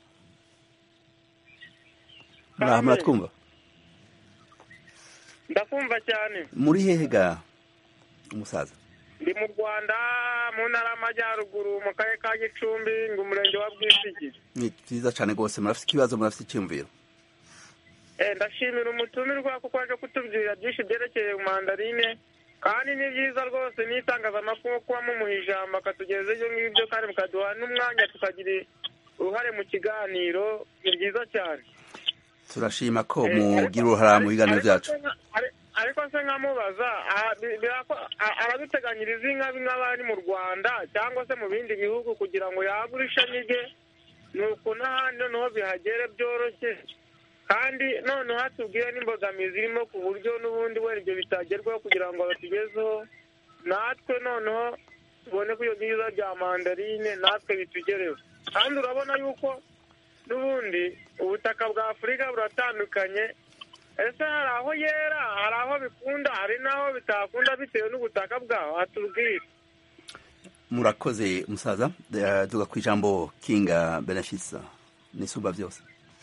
muraha muratwumva ndakumva cyane muri hehe ga umusaza ndi mu rwanda mu ntara y'amajyaruguru mu karere ka gicumbi ngo umurenge wa bwisigi ni vyiza cane rwose murafite ikibazo murafite icyumviro Eh, ndashimira umutumirwa kuko aje kutubwira byinshi byerekeye mandarine kandi ni byiza rwose n'itangazamakuru kuba mumuha ijambo akatugeza ibyo ngibyo kandi mukaduha n'umwanya tukagira uruhare mu kiganiro ni byiza cyane turashima ko Eh, mugira ariko- uruhara mu biganiro ariko byacu se nka- ari- ariko se nkamubaza aha, bi- birako- a- araduteganyiriza inka nk'abari mu rwanda cyangwa se mu bindi bihugu kugira ngo yagure ishami rye nuko n'ahandi noneho bihagere byoroshye kandi noneho hatubwire n'imbogamizi irimo ku buryo n'ubundi wenda ibyo bitagerwaho kugira ngo batugezeho natwe noneho tubone ko iyo byiza bya mandarine natwe bitugereho kandi urabona yuko n'ubundi ubutaka bwa afurika buratandukanye ese hari aho yera hari aho bikunda hari n'aho bitakunda bitewe n'ubutaka bwaho hatubwire murakoze umusaza Eh, duga ku ijambo kinga benefisa n'isumba byose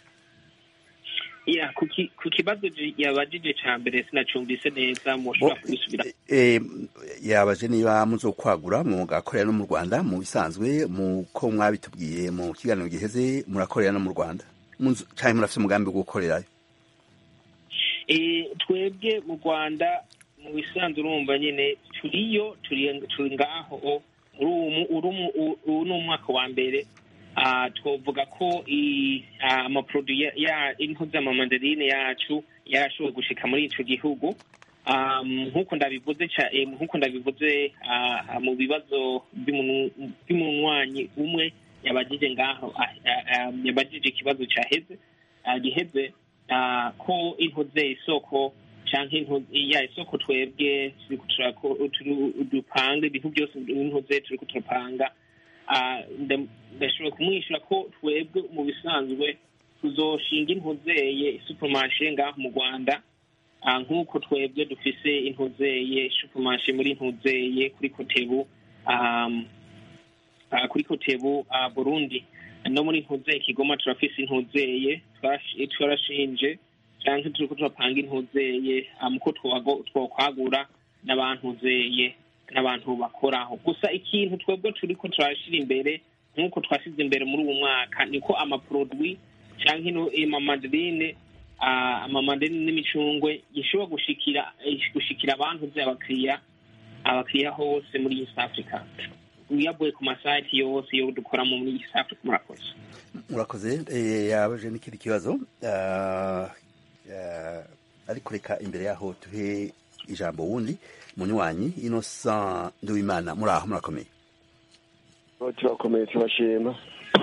ya ku ki- ku kibazo ji- yabajije ca mbere sinacumbise neza mushobora kubisubira Eh, yabaje niba muzokwagura mugakorera no mu rwanda mu bisanzwe muko mwabitubwiye mu kiganiro giheze murakorera no mu rwanda Muzo- canke murafite umugambi wo gukorerayo Eh, twebwe mu rwanda mu bisanzwe urumva nyine turiyo turi turi ngaho muri uwu mu- uri mu- u- uwu ni umwaka wa mbere Ah, twovuga ko i- ah, amaproduit ya- ya intu z'amamandarine yacu yarashoboye gushika muri ico gihugu Um, nk'uko ndabivuze ca- eh, nk'uko ndabivuze ah, mu bibazo by'umuntu- by'umunywanyi umwe yabajije ngaho ah, ah, ah, yabajije ikibazo caheze ah, giheze ah, ko intuze isoko canke intu- ya isoko twebwe turiko turako- turu- dupanga ibintu byose intuze turiko turapanga Ah, nda- ndashobora kumwishyura ko twebwe mu bisanzwe tuzoshinga intuzeye supermarché ngaho mu rwanda Ah, nk'uko twebwe dufise intuzeye supermarché muri intuzeye kuri kotebu um, ah, kuri kotebu ah, burundi no muri ntuzeye kigoma turafise intuzeye twarash- twarashinje canke turiko turapanga intuzeye ah, muko twago- twokwagura n'abantuzeye n'abantu bakoraho gusa ikintu twebwe turiko turashira imbere nk'uko twashize imbere muri uwo mwaka niko amaprodwi canke ino amamandarine ah, amamandarine n'imicungwe gishobora gushikira eh, gushikira abantu vy'abakiriya abakiriya hose muri east africa uyavuye ku masite yose yo dukoramo muri east africa murakoze murakoze eh, yabaje n'ikindi kibazo Ah, ah, ariko reka imbere yaho tuhe ijambo wundi munywanyi innocent nduwimana muri aho murakomeye turakomeye turashima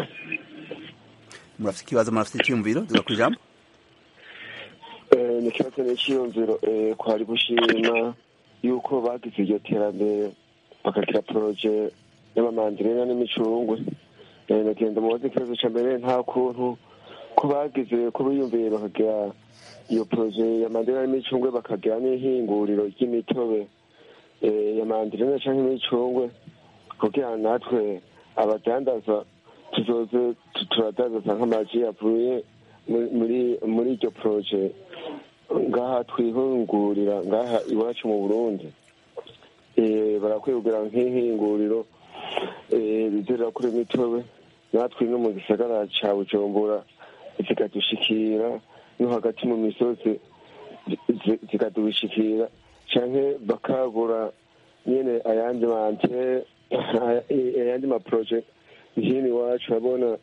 murafite ikibazo murafite icyiyumviro duga ku ijambo Eh, ni ikibazo n'icyiyumviro eh, kwari gushima yuko bagize iryo terambere bakagira poroje y'amamandirena n'imicungwe Eh, nagenda mubaze ikibazo ca mbere nta kuntu ko bagize ko biyumviye bakagira iyo poroje ya mandirena n'imicungwe bakagira n'ihinguriro ry'imitobe eh, ya mandirena canke imicungwe kugira natwe abadandaza tuzoze tu- turadandaza nk'amaji yavuye muri- muri muri iryo poroje ngaha twihungurira ngaha iwacu mu burundi Eh, barakwiye kugira nk'ihinguriro eh, rizira kuri imitobe natwe no mu gisagara ca bujumbura zikadushikira no hagati mu misozi zi- zikadushikira canke bakagura nyene ayandi mante ayandi maproje hino iwacu urabona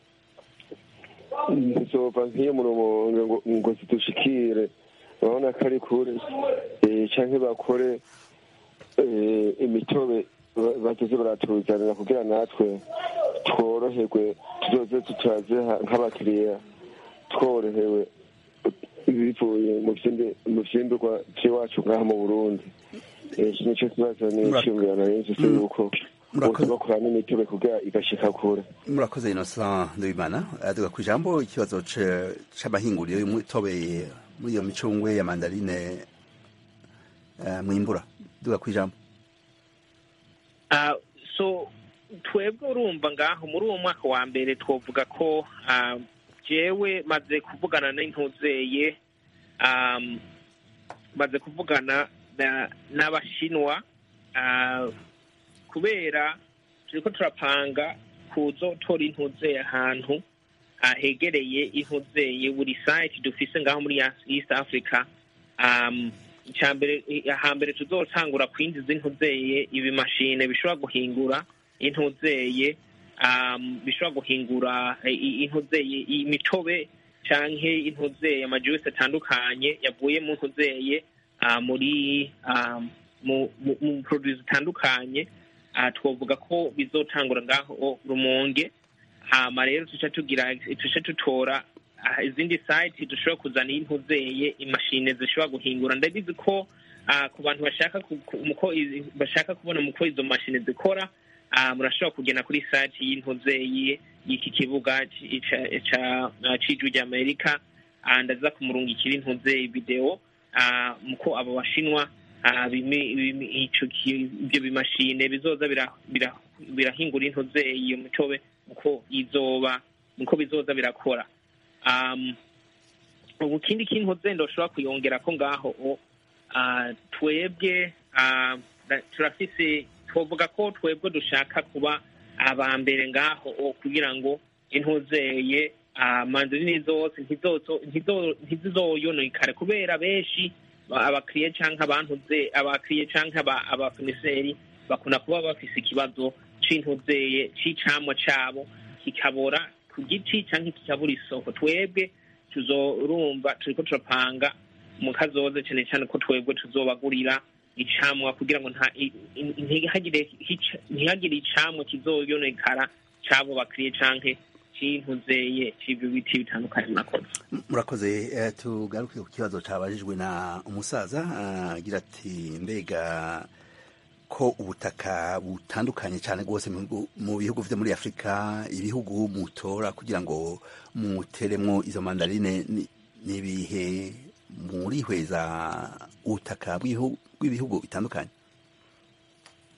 ntizova nk'iyo mu rumonge ngo ngo zidushikire urabona ko ari kure Eh, canke bakore eh, imitobe ba- bazoze baratuzanira kugira natwe tworoherwe tuzoze tutaziha nk'abakiriya tworohewe bivuye mu vyimbi- mu vyimburwa vy'iwacu ngaha mu burundi Eh, iki nico kibazo n'iciyumviro nari mfise yuko bose bakora n'imitobe kugira igashika kure murakoze innocent nduwimana Ah, duga ku ijambo ikibazo ce- c'amahinguriro y'umutobe muri iyo micungwe ya mandarine eh, mwimbura duga ku ijambo Ah, so twebwe urumva ngaho muri uwo mwaka wa mbere twovuga ko ah, jewe maze kuvugana n'intuzeye um, maze kuvugana na- n'abashinwa ah, kubera turiko turapanga kuzotora intuzeye ahantu ah, hegereye intuzeye buri site dufise ngaho muri east africa um, icyambere hambere tuzotangura kwinjiza intuzeye ibimashine bishobora guhingura intuzeye um, bishobora guhingura i- i- intuzeye imitobe canke intuzeye amajuice atandukanye yavuye mu ntuzeye uh, muri um, mu, mu, mu produits zitandukanye uh, twovuga ko bizotangura ngaho rumonge hama rero tuca tugira tuca tutora ah, izindi site dushobora kuzana intuzeye imashine zishobora guhingura ndabizi ko ah, ku bantu bashaka ku- ku- muko izi- bashaka kubona muko izo mashine zikora ah, murashobora kugenda kuri site y'intuzeye y'iki kibuga ci- ca- ca- ah, c'ijwi ry'amerika Ah, ndaza kumurungikira intuzeye video ah, muko abo bashinwa ah, bimi- bimi- ico ki- ivyo bimashine bizoza bira- bira- birahingura intuzeye iyo mitobe uko izoba niko bizoza birakora um, ubu kindi kintu ndoshobora kuyongera ko ngaho o, ah, twebwe ah, da- turafise twovuga ko twebwe dushaka kuba aba mbere ngaho o, kugira ngo intuzeye ah, mandarine zose ntizozo- ntizo- ntizizoyonekare kubera benshi ba- abakiriye canke abantuze abakiriye canke aba- abakomiseri bakunda kuba bafise ikibazo c'intuzeye c'icamwa cabo kikabora ku giti canke kikabura isoko twebwe tuzorumva turiko turapanga mu kazoza cane cane ko twebwe tuzobagurira icamwa kugira ngo nta- i- i- ntihagire hica- ntihagire icamwa kizoyonekara c'abo bakiriye canke c'intuzeye c'ivyo biti bitandukanye murakoze murakoze eh, tugaruke ku kibazo cabajijwe na umusaza ah, agira ati mbega ko ubutaka butandukanye cyane rwose mu bihugu- mu bihugu vyo muri afurika ibihugu mutora kugira ngo muteremwo izo mandarine ni- nibihe murihweza ubutaka bw'ibihu- bw'ibihugu bitandukanye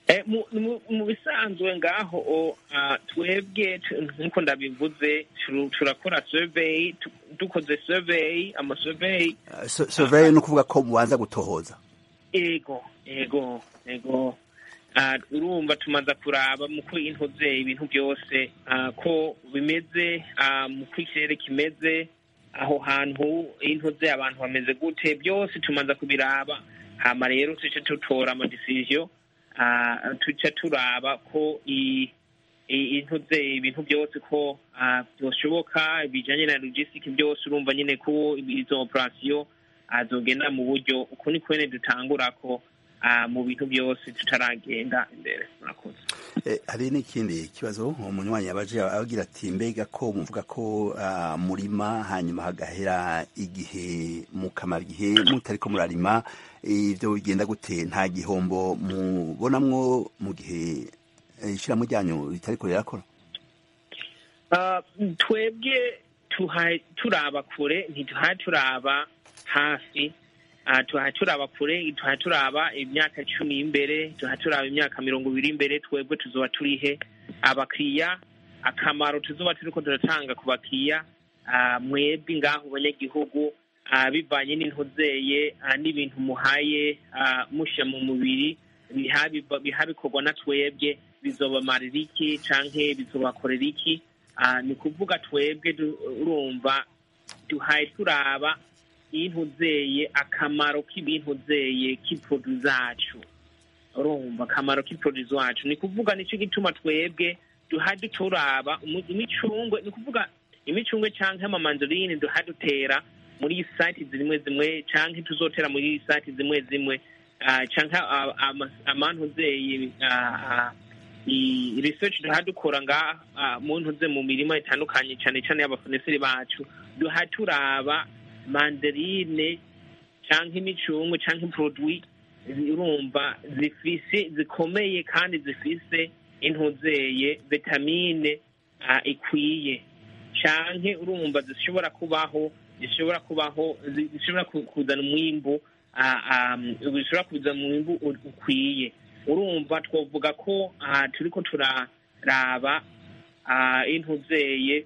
Eh, mu- mu- mu bisanzwe ngaho o, ah, twebwe tu- nk'uko ndabivuze turu- turakora survey tu- dukoze survey amasurvey So- survey ni ukuvuga ko mubanza gutohoza ego ego ego Ah, urumva tumaze kuraba mu ko intuze ibintu byose ah, ko bimeze ah, mu ko ikirere kimeze aho hantu intuze abantu bameze gute byose tumaze kubiraba hama rero tuce tutora amadecision ah, tuca turaba ko i- i- intuze ibintu byose ko ah, byoshoboka bijanye na logistic byose urumva nyine ko izo operation azogenda mu buryo uko ni kwene dutangura ko ah, mu bintu byose tutaragenda imbere murakoze Eh, hari n'ikindi kibazo umunywanyi yabaje agira ati mbega ko muvuga ko ah, murima hanyuma hagahera igihe mukamara igihe mutariko murarima ivyo bigenda gute nta gihombo mubonamwo mu gihe eh, ishirahamwe ryanyu ritariko rirakora Ah, twebwe tuha- turaba kure ntituha turaba hafi Ah, tuha turaba kure tuha turaba imyaka cumi imbere tuha turaba imyaka mirongo ibiri imbere twebwe tuzoba turihe abakiriya akamaro tuzoba turiko turatanga ku bakiriya ah, mwebwe ngaho banyagihugu ah, bivanye n'intuzeye ah, n'ibintu muhaye ah, musha mu mubiri biha biva- biha bikorwa na twebwe bizobamarira iki canke bizobakorera iki Ah, ni kuvuga twebwe du- urumva duhaye turaba intuzeye akamaro k'ibintuzeye k'iprodu zacu urumva akamaro k'iprodu zacu ni kuvuga nicyo gituma twebwe duhaye turaba umu- imicungwe ni kuvuga imicungwe canke amamandarine duhaye dutera muri site zimwe zimwe canke tuzotera muri site zimwe zimwe ah, canke ah, ama- amantuzeye ah, ah, i research duha dukora nga ah, mu ntuze mu mirima itandukanye cyane cyane y'abafoneseri bacu duha turaba mandarine canke imicungwe canke produit urumva zifise zikomeye kandi zifise intuzeye vitamine ah, ikwiye canke urumva zishobora kubaho zishobora kubaho zi- zishobora ku- kuzana umwimbu ah, ah, zishobora kuzana umwimbu u- ukwiye urumva twavuga ko ah, turiko turaraba ah, intuzeye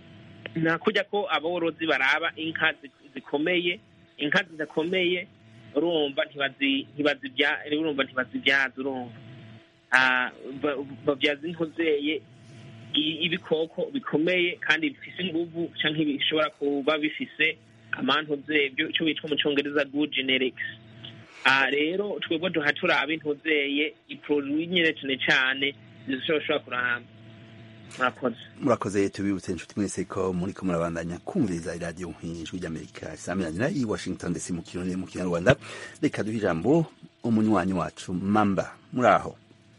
na kujya ko aborozi baraba inka zi- zikomeye inka zidakomeye urumva ntibazi ntibazibya urumva ntibazibyaza urumva Ah, ba- babyaza intuzeye i- ibikoko bikomeye kandi bifise inguvu canke bishobora kuba bifise amantuze cyo bitwa mu congereza good genetics Ah, rero twebwe duha turaba intuzeye iproduit nyine cane cane zishobora kuramba murakoze murakoze tubibutse inshuti mwese ko muriko murabandanya kumviriza iradiyo nk'ijwi ry'amerika isaminanira i washington ndetse mu kirundi mu kinyarwanda reka duhe ijambo umunywanyi wacu mamba muri aho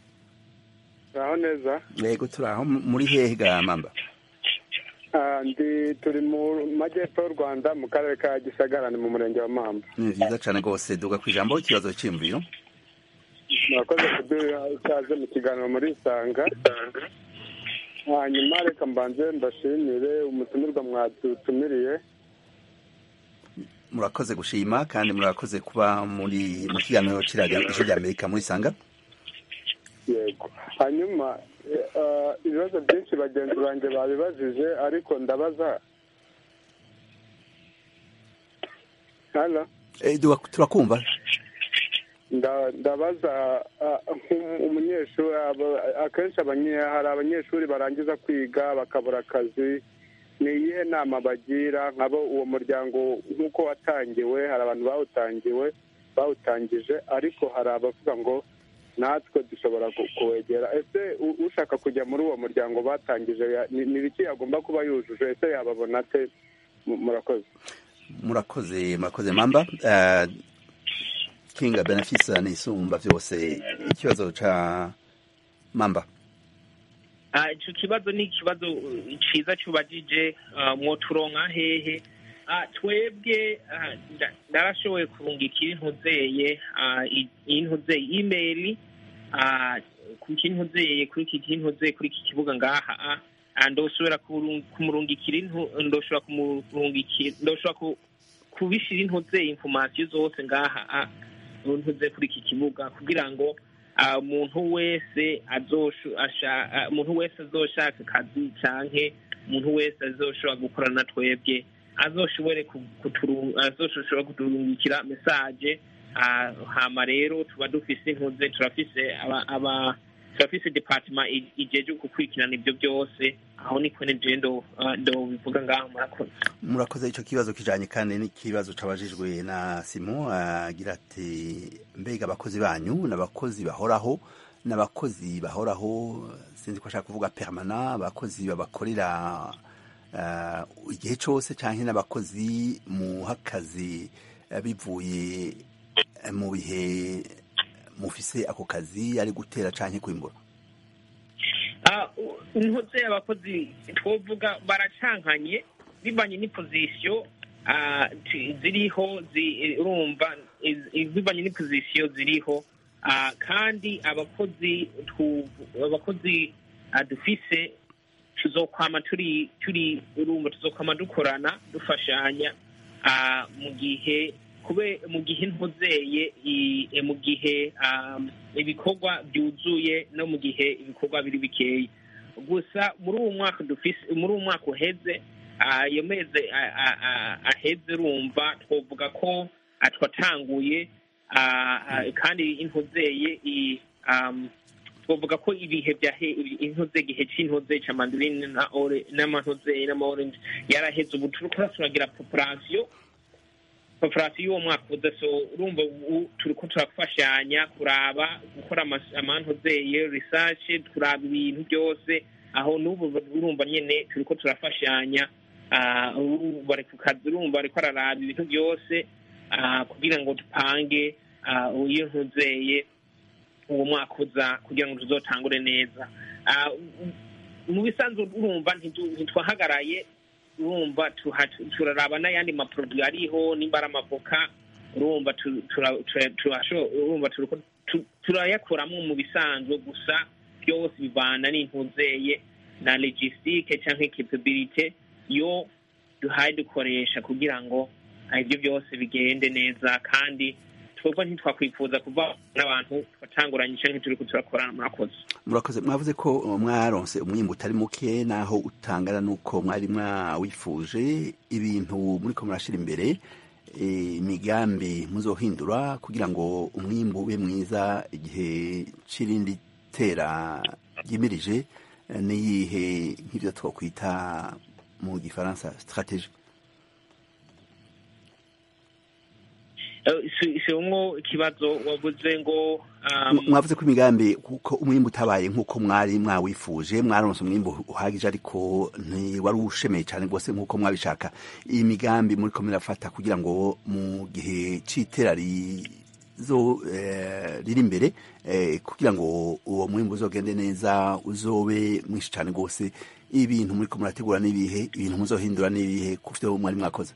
aho neza yego turi aho muri hehe ga mamba Ah, ndi turi mu majyepfo y'u rwanda mu karere ka gisagara ni mu murenge wa mamba ni vyiza cane rwose duga ku ijambo ikibazo c'imviro murakoze kuduha ikaze mu kiganiro muri isanga hanyuma reka mbanze mbashimire umutumirwa mwadutumiriye murakoze gushima kandi murakoze kuba muri mu kiganiro c'iradiyo ijwi ry'amerika muri sanga yego hanyuma eh, ah, ibibazo byinshi bagenzi banjye babibajije ariko ndabaza hano Eh, duga turakumva nda- ndabaza ah, nk'um- umunyeshuri aba- akenshi abanye- hari abanyeshuri barangiza kwiga bakabura akazi ni iyihe nama bagira nk'abo uwo muryango nk'uko watangiwe hari abantu bawutangiwe bawutangije ariko hari abavuga ngo natwe dushobora ku- kuwegera ese u- ushaka kujya muri uwo muryango batangije ya- ni ni ibiki yagomba kuba yujuje ese yababona ate Mu- murakoze murakoze murakoze mamba Eh, kinga benefisa n'isumba vyose ikibazo ca mamba Ah, ico kibazo ni ikibazo uh, ciza cubajije uh, mwoturonka hehe Ah, twebwe ah, nda- ndarashoboye kurungikira intuzeye ah, i- intuzeye email ah, ku kintuzeye kuri iki kintuzeye kuri iki kibuga ngaha ah, ah, ndoshobora kurung- kumurungikira intu ndoshobora kumurungikira ndoshobora ku- kubishira intuzeye information zose ngaha ah, ntuze kuri iki kibuga kugira ngo ah, umuntu wese azoshu- asha- ah, umuntu wese azoshaka akazi canke umuntu wese azoshobora gukorana na twebwe azoshobore ku- kuturu- azoshobora kuturungikira mesaje ah, hama rero tuba dufise intuze turafise aba- aba turafise departement i- ijeje gukurikirana ibyo byose aho ni kwene je ndo ah, ndo bivuga ngaho murakoze murakoze icyo kibazo kijanye kandi n'ikibazo cabajijwe na Simon agira ati mbega abakozi banyu n'abakozi bahoraho n'abakozi bahoraho sinzi ko ashaka kuvuga permanent abakozi babakorera uh, igihe cose canke n'abakozi muha akazi eh, bivuye eh, mu bihe mufise ako kazi ari gutera canke kwimbura Ah, u- intuze abakozi twovuga baracankanye bivanye n'ipozisiyo ah, ti- ziriho zi- urumva iz- iz- bivanye n'ipozisiyo ziriho Ah, kandi abakozi tu- abakozi ah, dufise tuzokwama turi turi urumva tuzokwama dukorana dufashanya ah, mu gihe kube mu gihe ntuzeye i- e, mu gihe um, ibikorwa byuzuye no mu gihe ibikorwa biri bikeya gusa muri uwo mwaka dufise muri uwo mwaka uheze ah, iyo mezi ah, ah, ah, aheze urumva twovuga ko ah, twatanguye ah, ah, kandi intuzeye i- um, twavuga ko ibihe bya he- intuze igihe c'intuze ca mandarine na ore n'amantuze n'amaorange yaraheze ubu turiko turagira population population y'uwo mwaka uza so urumva ubu turiko turafashanya kuraba gukora amas- amantuzeye research kuraba ibintu byose aho n'ubu urumva nyene turiko turafashanya ah, ubu bari ku kazi urumva bariko araraba ibintu byose ah, kugira ngo dupange ah, iyo ntuzeye uwo mwaka uza kugira ngo tuzotangure neza Ah, mu bisanzwe urumva ntitu- ntitwahagaraye urumva tuha- turaraba n'ayandi maproduwi ariho nimba ari amavoka urumva tu- tura- tura- turasho- urumva turiko tu- turayakoramo mu bisanzwe gusa byose bivana n'intuzeye na logistique canke capability yo duhaye dukoresha kugira ngo ah, ibyo byose bigende neza kandi twebwe ntitwakwifuza kuva n'abantu twatanguranye canke turiko turakorana murakoze murakoze mwavuze ko uh, mwaronse umwimbu utari muke naho utangana nuko mwari mwawifuje ibintu muriko murashira imbere eh, imigambi muzohindura kugira ngo umwimbu ube mwiza igihe c'irindi tera ryimirije eh, niyihe nk'ivyo twokwita mu gifaransa strategie Eh, si- si umwo ikibazo wavuze ngo um, mwavuze ko imigambi kuko umwimbu utabaye nk'uko mwari mwawifuje mwaronse umwimbu uhagije ariko ntiwari ushemeye cyane rwose nk'uko mwabishaka iyi migambi muriko murafata kugira ngo mu gihe c'itera rizo eh, riri imbere eh, kugira ngo uwo mwimbu uzogende neza uzobe mwinshi cyane rwose ibintu muriko murategura n'ibihe ibintu muzohindura n'ibihe ku vyo mwari mwakoze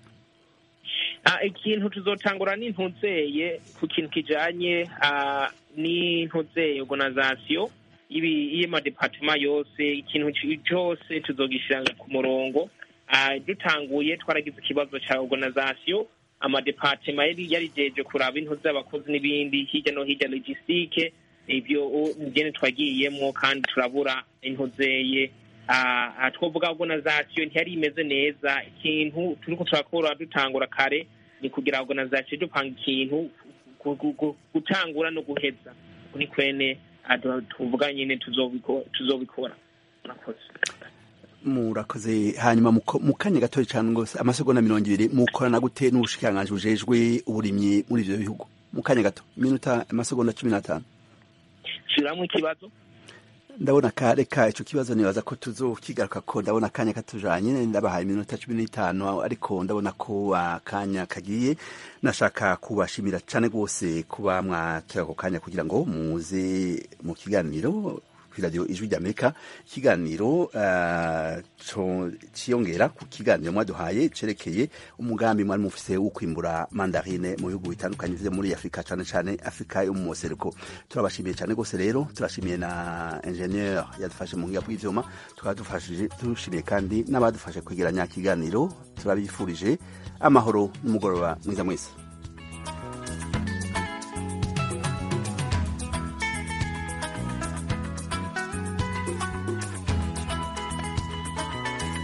Ah, ikintu tuzotangura n'intuzeye ku kintu kijanye ah, n'intuzeye organisation ibi y'amadepartement yose ikintu ci- cose tuzogishira ku murongo Ah, dutanguye twaragize ikibazo ca organisation amadepartement yari yarijeje kuraba intu z'abakozi n'ibindi hirya no hirya logistique ivyo u- ngene twagiyemwo kandi turabura intuzeye Ah, ah, twovuga organisation ntiyari imeze neza ikintu turiko turakora dutangura kare ni kugira organisation dupanga ikintu gu- gu- gu- gutangura no guheza ni kwene ah, tu- tuvuga nyine tuzobiko- tuzobikora murakoze murakoze hanyuma muko- mu kanya gatoya cyane rwose amasegonda mirongo ibiri mukorana gute n'ubushikiranganji bujejwe uburimyi muri ivyo bihugu mu kanya gato iminota amasegonda cumi n'atanu subiramwo ikibazo ndabona ka reka ico kibazo nibaza ko tuzokigaruka ko ndabona akanya katujanye ndabahaye iminota cumi n'itanu ariko ndabona ko akanya kagiye nashaka kubashimira cane rwose kuba mwatoye ako kanya kugira ngo muze mu kiganiro kw'iradiyo ijwi ry'amerika ikiganiro uh, co- ciyongera ku kiganiro mwaduhaye cerekeye umugambi mwari mufise wo kwimbura mandarine mu bihugu bitandukanye vyo muri afurika cane cane afurika yo mu moseruko turabashimiye cane rwose rero turashimiye na ingenieur yadufashe mu ngiga bw'ivyuma tukaba dufashije dushimiye kandi n'abadufashe kwegeranya kiganiro turabifurije amahoro n'umugoroba mwiza mwese